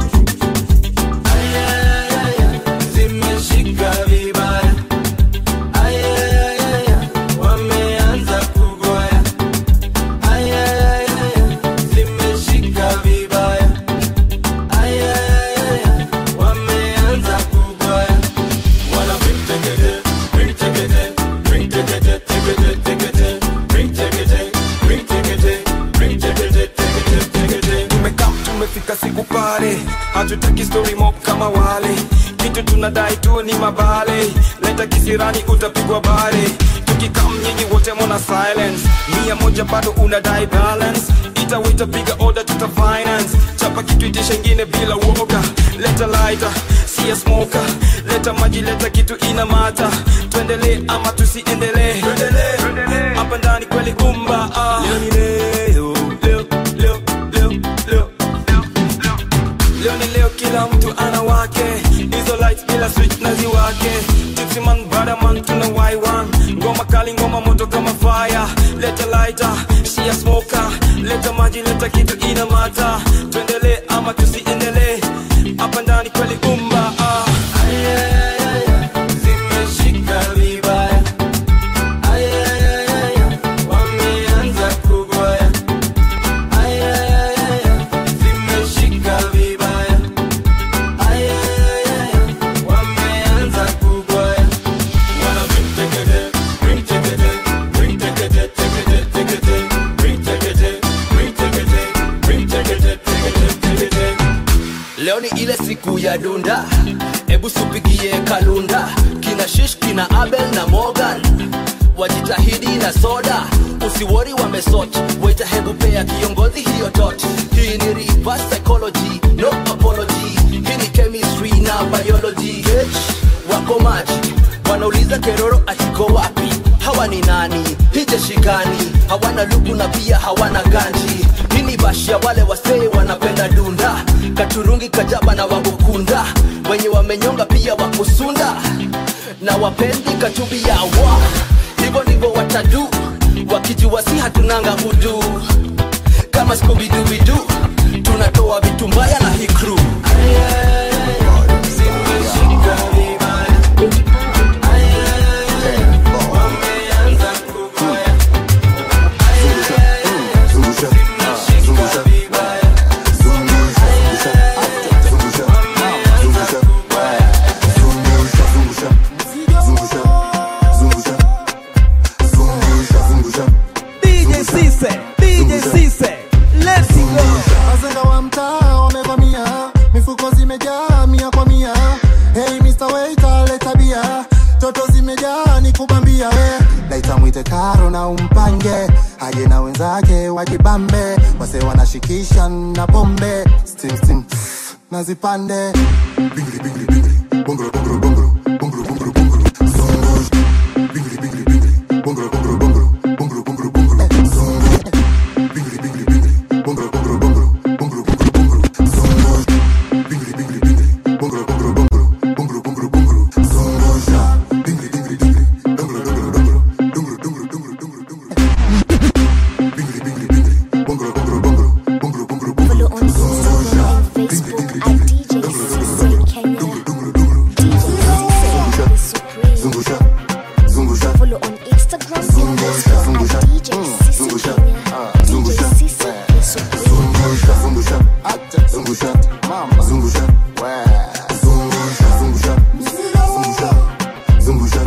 zimeshika vibaya Ay, ay, ay, tunadai tu ni mabale leta kisirani utapigwa bare tukikam nyinyi wote mona silence mia moja bado unadai balance itawita piga order tuta finance chapa kitu itisha ingine bila woga leta lighter siya smoker leta maji leta kitu ina mata tuendelee ama tusiendelee hapa ndani kweli umba ah. leo ni leo leo leo leo leo leo ni leo kila mtu ana wake hizo lights bila switch na ziwake tipsy man brother man tuna y1 ngoma kali ngoma moto kama fire leta lighter shia smoker leta maji leta kitu ina mata tuendelee ama tusiendelee hapa ndani kweli umba ah. Zimeshika vibaya. Wameanza kugoya. Zimeshika vibaya. Wameanza kugoya. Wana bring tekete, bring tekete, bring tekete, tekete, tekete, bring tekete, bring tekete, bring tekete, tekete, tekete. leo ni ile siku ya dunda hebu supigie kalunda kina shish kina abel na morgan wajitahidi na soda usiwori wamesot weta hebu pea kiongozi hiyo dot hii ni reverse psychology no apology hii ni chemistry na biology H, wako maji wanauliza keroro atiko wapi hawa ni nani hije shikani hawana lugu na pia hawana ganji hii ni bashia wale wasee wanapenda dunda katurungi kajaba na wabukunda wenye wamenyonga pia wakusunda na wapendi katubi yawa hivyo ndivyo watadu wakijua si hatunanga udu kama skubidubidu tunatoa vitu mbaya na hii crew DJ Cisse, DJ Cisse, let's go. Wazenga wa mtaa wamevamia, mifuko zimejaa mia kwa mia. Hey Mr. Waiter, leta bia, toto zimejaa ni kubambia we. Laita mwite karo na umpange, aje na wenzake wajibambe, wase wanashikisha na pombe, steam steam na zipande. Bingri bingri bingri, bongro bongro bongro, bongro bongro bongro, zongo. Bingri bingri bingri, bongro bongro bongro, bongro bongro bongro, zongo. Bingri bingri bingri, bongro bongro bongro, bongro bongro bongro, zongo. Bingri bingri bingri, bongro bongro bongro, bongro bongro bongro, zongo. Bingri bingri bingri, dongro dongro dongro, dongro dongro dongro dongro dongro. Bingri bingri bingri, bongro bongro bongro, bongro bongro bongro, zongo. Bingri bingri bingri, dongro dongro dongro, dongro dongro dongro. Zungusha, zungusha. Follow on Instagram, Zungusha, zungusha. Zungusha, zungusha. Zungusha, zungusha. Zungusha, mama. Zungusha, zungusha, zungusha. Zungusha, zungusha.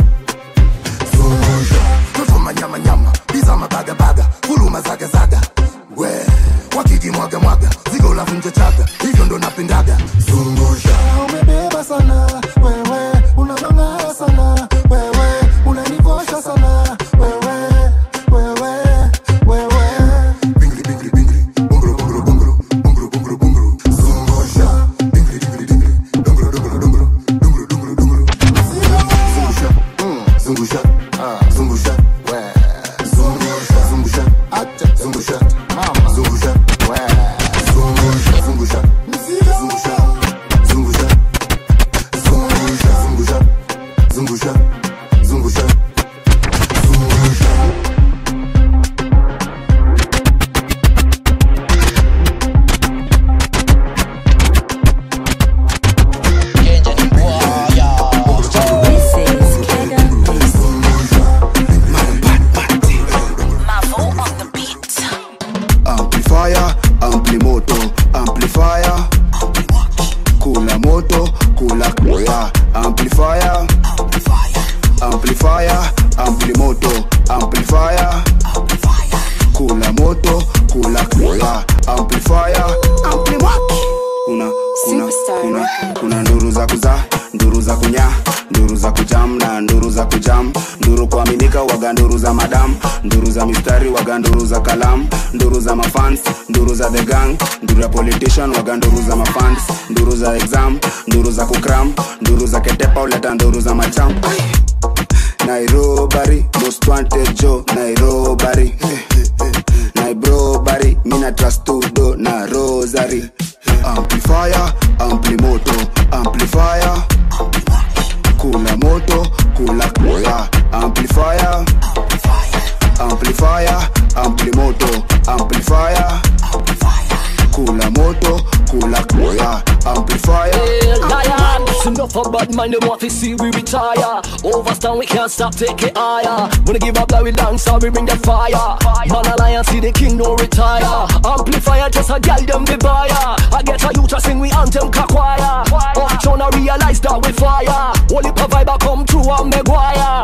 Zungusha. Toto manyama nyama, biza mabaga baga, fuluma zaga zaga. We, wakiji mwaga mwaga, zigo la vunja chaga, hivyo ndo napendaga. Zungusha. Umebeba sana, wewe, unang'ang'ana sana, wewe, unanivosha sana, wewe, wewe, wewe. Bingri, bingri, bingri, bongro, bongro, bongro, bongro, bongro, bongro. Zungusha. Bingri, bingri, bingri, dongro, dongro, dongro, dongro, dongro, dongro. Zungusha, mm, zungusha, ah, zungusha, we. Zungusha, zungusha, acha, zungusha, mama. Zungusha, we. Zungusha, zungusha, zungusha, zungusha. Zungusha, zungusha, zungusha, zungusha, zungusha. amplifier amplimoto amplifier kula moto kula kula amplifier amplifier amplimoto amplifier kula moto kula kula amplifier amplimaki kuna kuna kuna kuna nduru za kuzaa nduru za kunya kuaminika waga nduru za madam nduru za mistari waga nduru za kalam nduru za mafans nduru za the gang nduru ya politician waga nduru za mafans nduru za exam nduru za kukram nduru za ketepa uleta nduru za macham nairobari most wanted jo nairobari nairobari mina trastudo na rosary amplifier amplimoto amplifier kula moto kula kula amplifier amplifier amplimoto amplifier kula moto kula kula amplifier lion. It's enough of bad mind, them want to see we retire. Overstand, we can't stop, take it higher. Wanna give up, like we dance, so we bring the fire. Man alliance, see the king don't retire. Amplifier, just a gal them the buyer. I get a youth to sing, we anthem kakwaya. Uptown, I realize that we fire. Only provide I come through, I'm Maguire.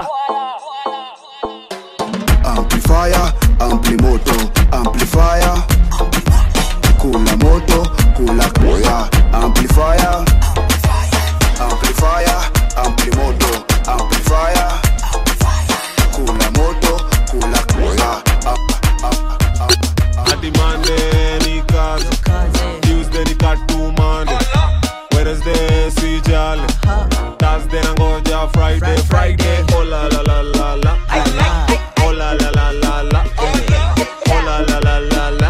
amplifier amplimoto amplifier kula moto kula kula amplifier amplifier amplimoto amplifier kula moto kula kula Ati Monday ni kazi Tuesday ni katu Monday Wednesday si jali Thursday nangoja Friday Friday oh la la la la la Oh la la la la la Oh la la la la la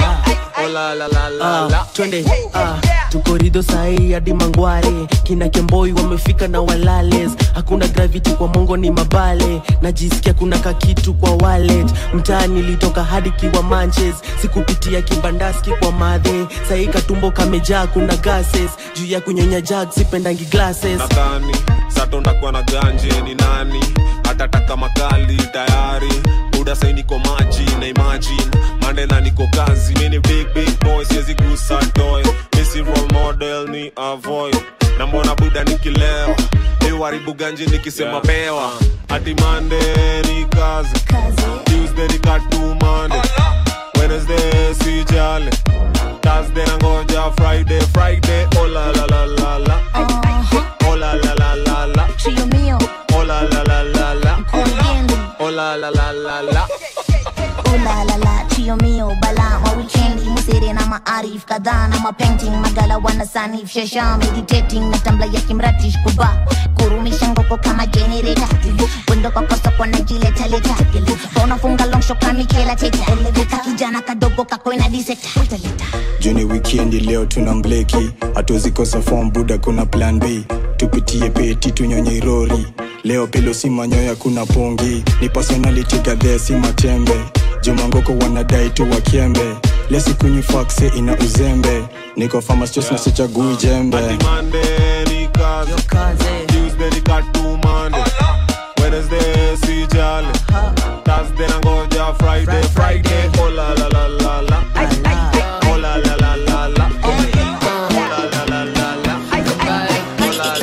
Oh la la la la la Ah, twende ah, tukorido sahii hadi mangware kina kemboi wamefika na walales hakuna gravity kwa mongo ni mabale najisikia kuna kakitu kwa wallet mtaa nilitoka hadi kiwa manches sikupitia kibandaski kwa madhe sahii katumbo kamejaa kuna gases juu ya kunyonya jag sipendangi glasses nadhani sato ndakuwa na ganje ni nani atataka makali tayari buda sai niko maji na imagine mandela niko kazi mini big big boy siwezi gusa toy misi role model ni avoid na mbona buda nikilewa iwaribu ganje nikisema pewa ati mande ni kazi tuesday ni katu mande wednesday si jale thursday nangoja friday friday oh la la la la la Oh la la la la la Trio mio, Oh la la la la la corriendo. Oh la la la la la Oh la la la, trio mio, bala ma weekendi musere na maarif kadhaa na mapainting magala wana sanif shasha meditating na tambla ya kimratish kuba kurumisha ngoko kama generator wendo kwa kosa kwa najileta leta unafunga long shot kama Michaela Teta Ka kijana kadogo kako ina diseta juni wikendi leo tuna mbleki hatuzikosa form buda kuna plan b tupitie peti tunyonye irori leo pilo si manyoya kuna pongi ni personality gadhe si matembe jumangoko wanadai tu wakiembe lesikunywi fakse ina uzembe niko famastos na sichagui jembe Monday ni kazi Tuesday ni katu Monday Wednesday si jale Thursday nangoja Friday Friday Oh la la la la la Oh la la la la la Oh la la la la la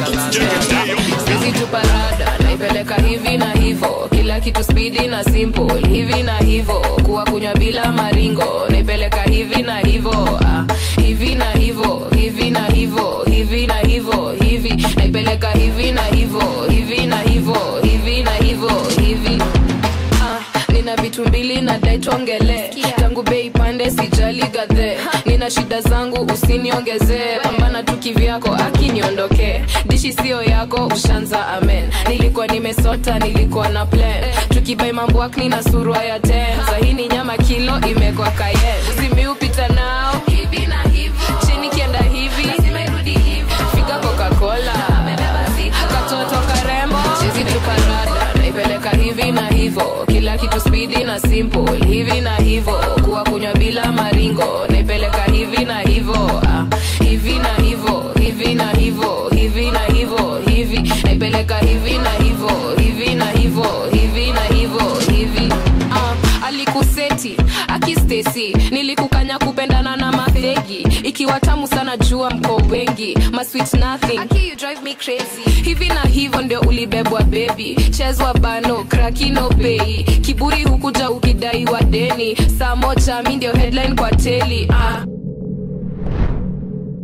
Sisi tu parada naipeleka hivi na hivo kila kitu spidi na simple hivi na hivo kuwa kunywa bila maringo naipeleka hivi na hivo ah, hivi na hivo hivi na hivo hivi na hivo hivi naipeleka hivi na hivo hivi na hivo hivi na hivo hivi ah, nina vitu mbili na dai tuongele tangu bei pande sijali gadhe nina shida zangu usiniongezee pambana tu kivyako akiniondokee dishi sio yako ushanza amen nilikuwa nimesota nilikuwa na plan tukibai mamboak nina surua ya ten sahini nyama kilo imekwa kayen simiupita nao hivi na hivo chini kienda hivi figa coca-cola katoto karembo chizi tuparada naipeleka hivi na hivo kila kitu spidi na simple hivi na hivo kuwa kunywa bila maringo naipeleka hivi na hivo ah, hivi na hivo hivi na hivo hivi na hivo hivi naipeleka hivi na hivo hivi na hivo hivi na hivo hivi ah, alikuseti akistesi nilikukanya kupendana na mafegi ikiwa tamu sana jua mko wengi masweet nothing Aki, you drive me crazy hivi na hivyo ndio ulibebwa bebi chezwa bano krakino pei kiburi hukuja ukidaiwa deni saa moja mi ndio headline kwa teli ah.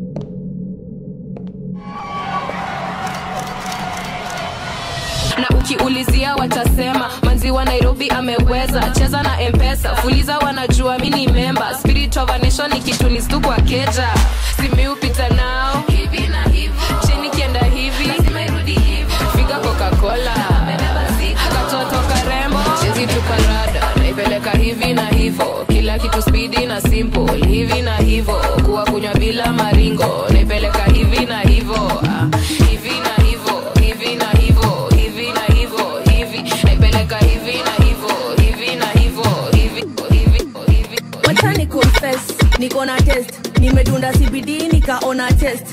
na wakiulizia watasema manzi wa nairobi ameweza cheza na mpesa fuliza wanajua mi ni memba spirit of a nation ikitunistu kwa keja simiupita nao chini kienda hivi figa coca-cola katoto karembo chezi tuparada naipeleka hivi na hivo kila kitu spidi na simple hivi na hivo kuwa kunywa bila maringo naipeleka hivi na hivo ah, hivi na hivo hivi na hivo hivi na hivo hivi naipeleka hivi na hivo hivi na hivo hivi hivi wacha ni confess niko na test nimedunda cbd nikaona test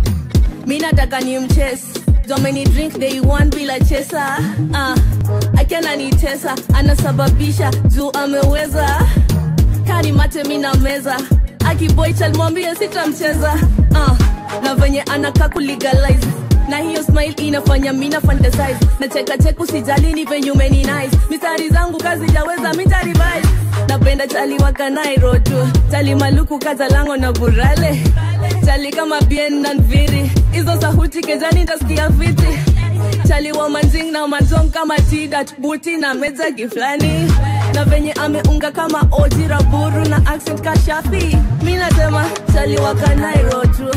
mi nataka ni mches domeni drink day one bila chesa uh, akiana ni tesa anasababisha juu ameweza kani mate mi na meza akiboy chalmwambie sitamcheza uh, na venye anaka kulegalize na hiyo smile inafanya mina fantasize na cheka cheka usijali ni venye umeni nice mistari zangu kazi jaweza mitarivise napenda chali wakanairo tu chali maluku kaza lango na burale chali kama bien na nviri hizo sahuti kejani tasikia viti chali wa manjing na matong kama tidat buti na meja giflani na venye ameunga kama oji raburu na accent kashafi mi nasema chali wakanairo tu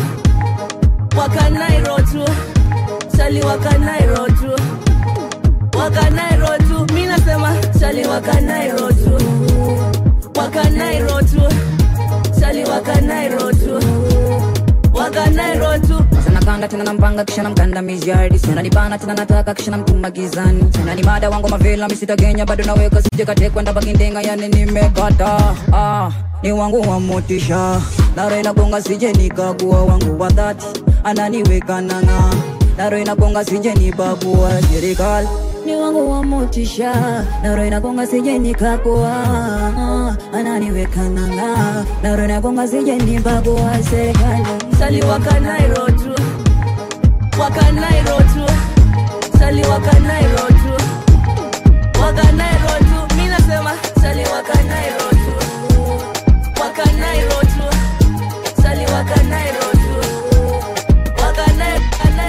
wakanairo tu chali wakanairo tu wakanairo tu mi nasema chali wakanairo tu wakanairo tu chali wakanairo tu wakanairo tu sanakanda tena nampanga kisha namkanda mijardi sananibana tena nataka kisha namtuma gizani sanani mada wangu mavila misitagenya bado naweka sijekatekwenda bakindenga yani nimekata ah, ni wangu wa motisha daro inagonga sije nikagua wangu wa dhati ananiweka nanga daro inagonga sije nibagua serikali ni wangu wa motisha daro inagonga sije nikagua ah, ananiweka nanga daro inagonga sije nibagua serikali chali wakanairo tu wakanairo tu chali wakanairo tu wakanairo tu mi nasema chali wakanairo tu wakanairo tu chali wakanairo tu wakanairo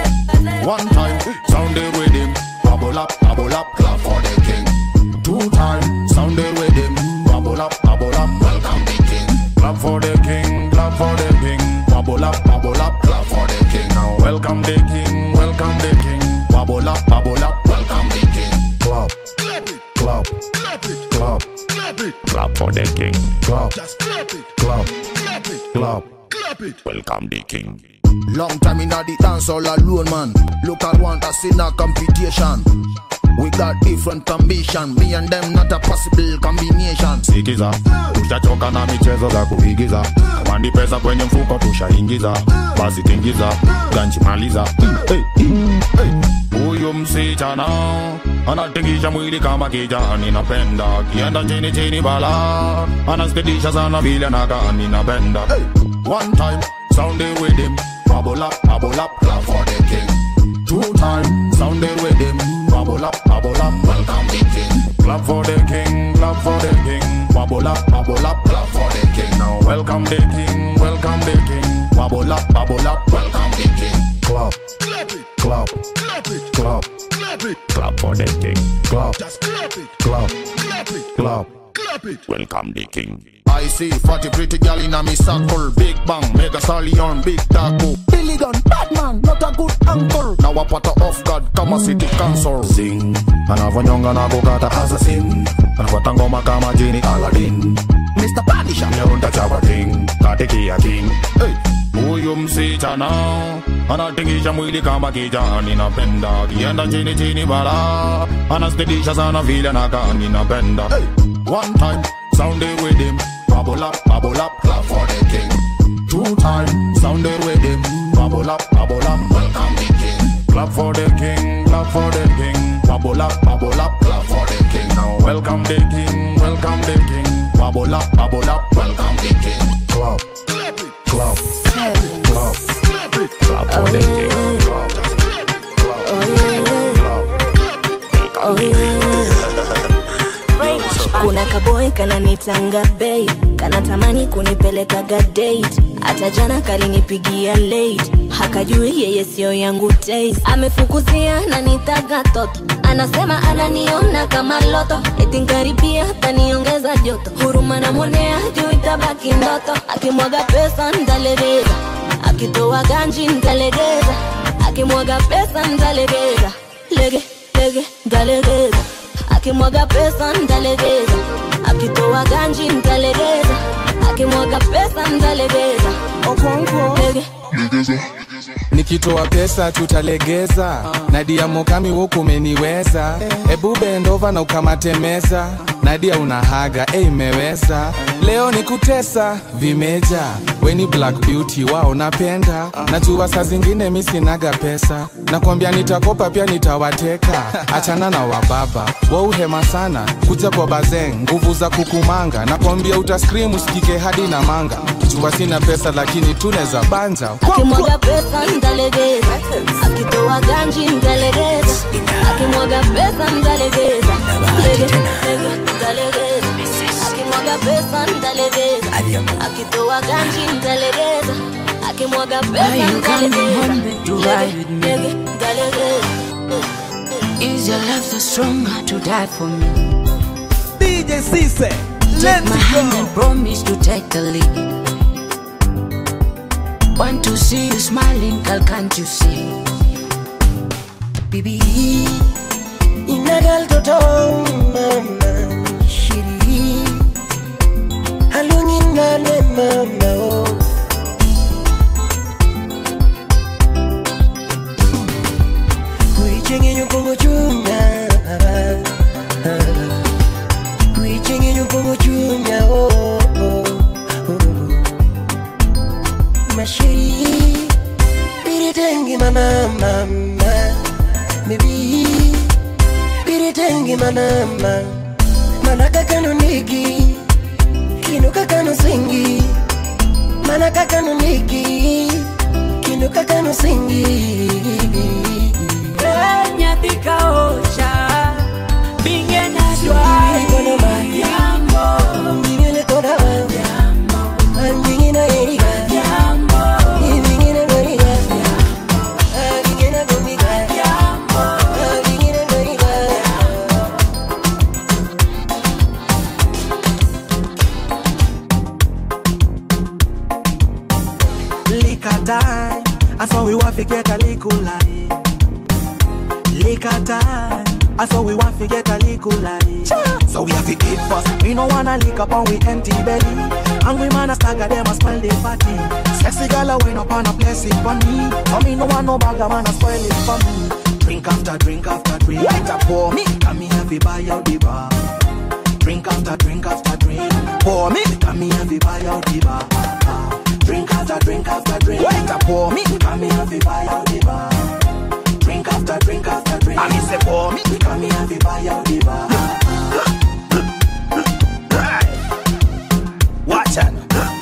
One time, sound the rhythm. Bubble up, bubble up, clap for the king. Two time, sound the rhythm. Bubble up, bubble up, welcome the king. Clap for the king, clap for the king. Bubble up, bubble up, clap for the king. Now welcome the king, welcome the king. Bubble up, bubble up, welcome the king. Clap, clap, clap, clap for the king. Clap, clap, clap, welcome the king. Long time in the dance all alone, man. Look at one that's in a competition. We got different ambition. Me and them not a possible combination. sikiza tushachoka na michezo za kuigiza kama ni pesa kwenye mfuko tushaingiza basi tingiza ganchimaliza Hey, hey. huyu msichana anatingisha mwili kama kijani napenda kienda chini chini bala anaspedisha sana vile nakaa ninapenda hey. one time sound the rhythm bubble up bubble up clap for the king two time sound the rhythm bubble up bubble up welcome the king clap for the king clap for the king bubble up bubble up clap for the king now welcome the king welcome the king bubble up bubble up welcome the king clap clap clap clap for the king clap clap clap welcome the king I see fatty pretty girl in a me circle. Big bang, mega stallion, big taco. Billy gun, bad man, not a good uncle. Now a part off guard, kama city council. Zing, anavonyonga na kukata assassin anafuata ngoma kama jini Aladdin Mr. Panisha Neunda chapa king, katikia king hey. Huyu msichana anatingisha mwili kama kijani napenda kienda chini chini bara anaspedisha sana vile nakaa ninapenda hey. One time, sound the rhythm Bubble up, bubble up, clap for the king Two time, sound the rhythm Bubble up, bubble up, welcome the king Clap for the king, clap for the king Bubble up, bubble up, clap for the king Now welcome the king, welcome the king Bubble up, bubble up, welcome the king Clap, clap, clap, clap for the king Clap, clap, clap, welcome the king kuna kaboy kananitanga bei kanatamani kunipelekaga date hata jana kalinipigia late hakajui yeye sio yangu taste amefukuzia na nitaga toto anasema ananiona kama loto etinkaribia taniongeza joto huruma namwonea juu itabaki ndoto akimwaga pesa ntalegeza akitoa ganji ntalegeza akimwaga pesa ntalegeza lege lege ntalegeza akimwaga pesa ntalegeza akitoa ganji ntalegeza akimwaga pesa ntalegeza lege nikitoa pesa tutalegeza nadia mokami huku umeniweza ebu bendova na ukamatemeza nadia unahaga e imeweza leo ni kutesa vimeja weni black beauty wao napenda najua saa zingine mi sinaga pesa nakwambia nitakopa pia nitawateka achana na wababa wauhema sana kuja kwa bazeng nguvu za kukumanga nakwambia utaskrim usikike hadi na manga jua sina pesa lakini tuneza banja akimwaga pesa ntalegeza akitoa ganji ntalegeza akimwaga pesa ntalegeza lege lege ntalegeza akimwaga pesa ntalegeza akitoa ganji ntalegeza akimwaga pesa ntalegeza lege lege ntalegeza Is your love so strong to die for me? DJ Cisse, Take let's my hand go. and promise to take the lead. Want to see you smiling, girl, can't you see? Bibi, inagal toto mama shiri halungin nane mama oh. Kuichenye nyukongo chunya Kuichenye nyukongo chunya oh, oh, oh. Mashiri Biritengi mama mama Baby Biritengi mama mama Manaka kanu nigi Kinuka kanu singi Manaka kanu nigi Kinuka kanu singi nyathi ka ocha binge na dwari yambo Ngingine toda Yambo Ngingine eriga Yambo Ngingine goriga Ngingine goriga Yambo Ngingine goriga Likatai, I saw we want to get a likulai. Likatai, I saw we want to get a likulai. So we have to eat first. We no wanna lick up on we empty belly. And we man a stagger them a smile they party. Sexy girl a wine up on a place it for me. So me no want no bagger man a spoil it for me. Drink after drink after drink. Wait up for me. Come me have to buy out the bar. Drink after drink after drink. Pour me. Come me have to buy out the bar. Drink after drink after drink. Wait up for me. Come me have to buy out the bar. Drink after drink after drink. I miss it for me. Come me have to buy out the bar. Watch out.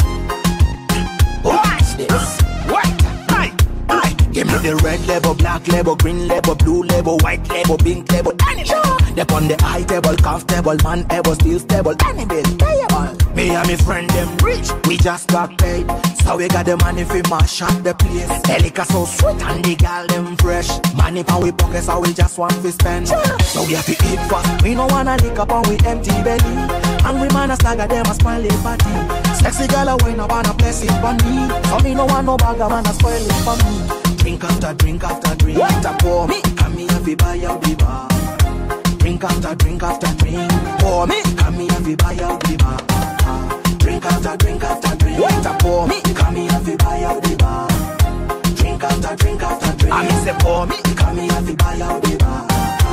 Watch this. What? Aye, aye. Give me the red label, black label, green label, blue label, white label, pink label, any label. They on the high table, comfortable, man able, still stable, any bill, payable. Me and my friend them rich, we just got paid. So we got the money for mash up the place. The liquor so sweet and the girl them fresh. Money pa we pocket, so we just want to spend. So we have to eat fast. We no wanna lick up on we empty belly. And we man a stagger them a smile it party. Sexy girl a wine up on a place it for me. So me no want no bagger man a spoil it for me. Drink after drink after drink. What a pour me. Come me have to buy out the bar. Drink after drink after drink. Pour me. Come me have to buy out the bar. Drink after drink after drink. What a pour me. Come me have to buy out the bar. Drink after drink after drink. I miss it pour me. Come me have to buy out the bar.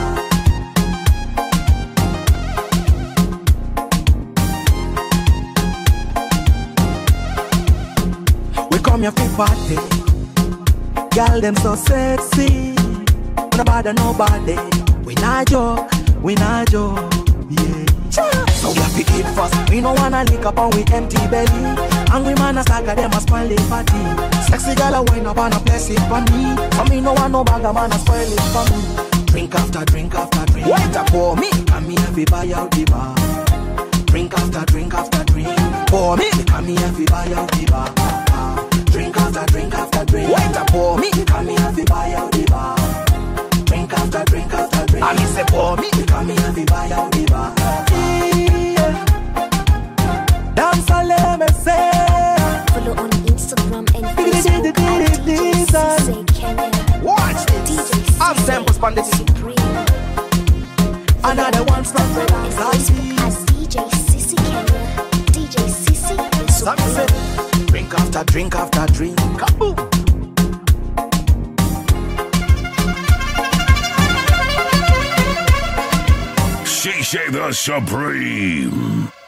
We come here for party. Girl, them so sexy. No bother nobody. We not joke, we not joke. Yeah. So we have to eat first. We no wanna lick up on we empty belly. And we man a stagger them a spoil it party. Sexy girl a wine up on a place it for me. So me no want no bagger man a spoil it for me. Drink after drink after drink. Wait up for me. And me have to buy out the bar. buy out the bar. Drink after drink after drink. Wait up for me. Come here fi buy out the bar. Drink after drink after drink. I miss it for me. Come here fi buy out the bar. Dance all let me say. Follow on Instagram and Facebook at DJ Cisse Kenya. Watch this. I'm samples on the Another one stop. And Facebook at DJ Cisse Kenya. DJ Cisse the Some say, Supreme. drink after drink after drink. Kaboom. Shisha the Supreme.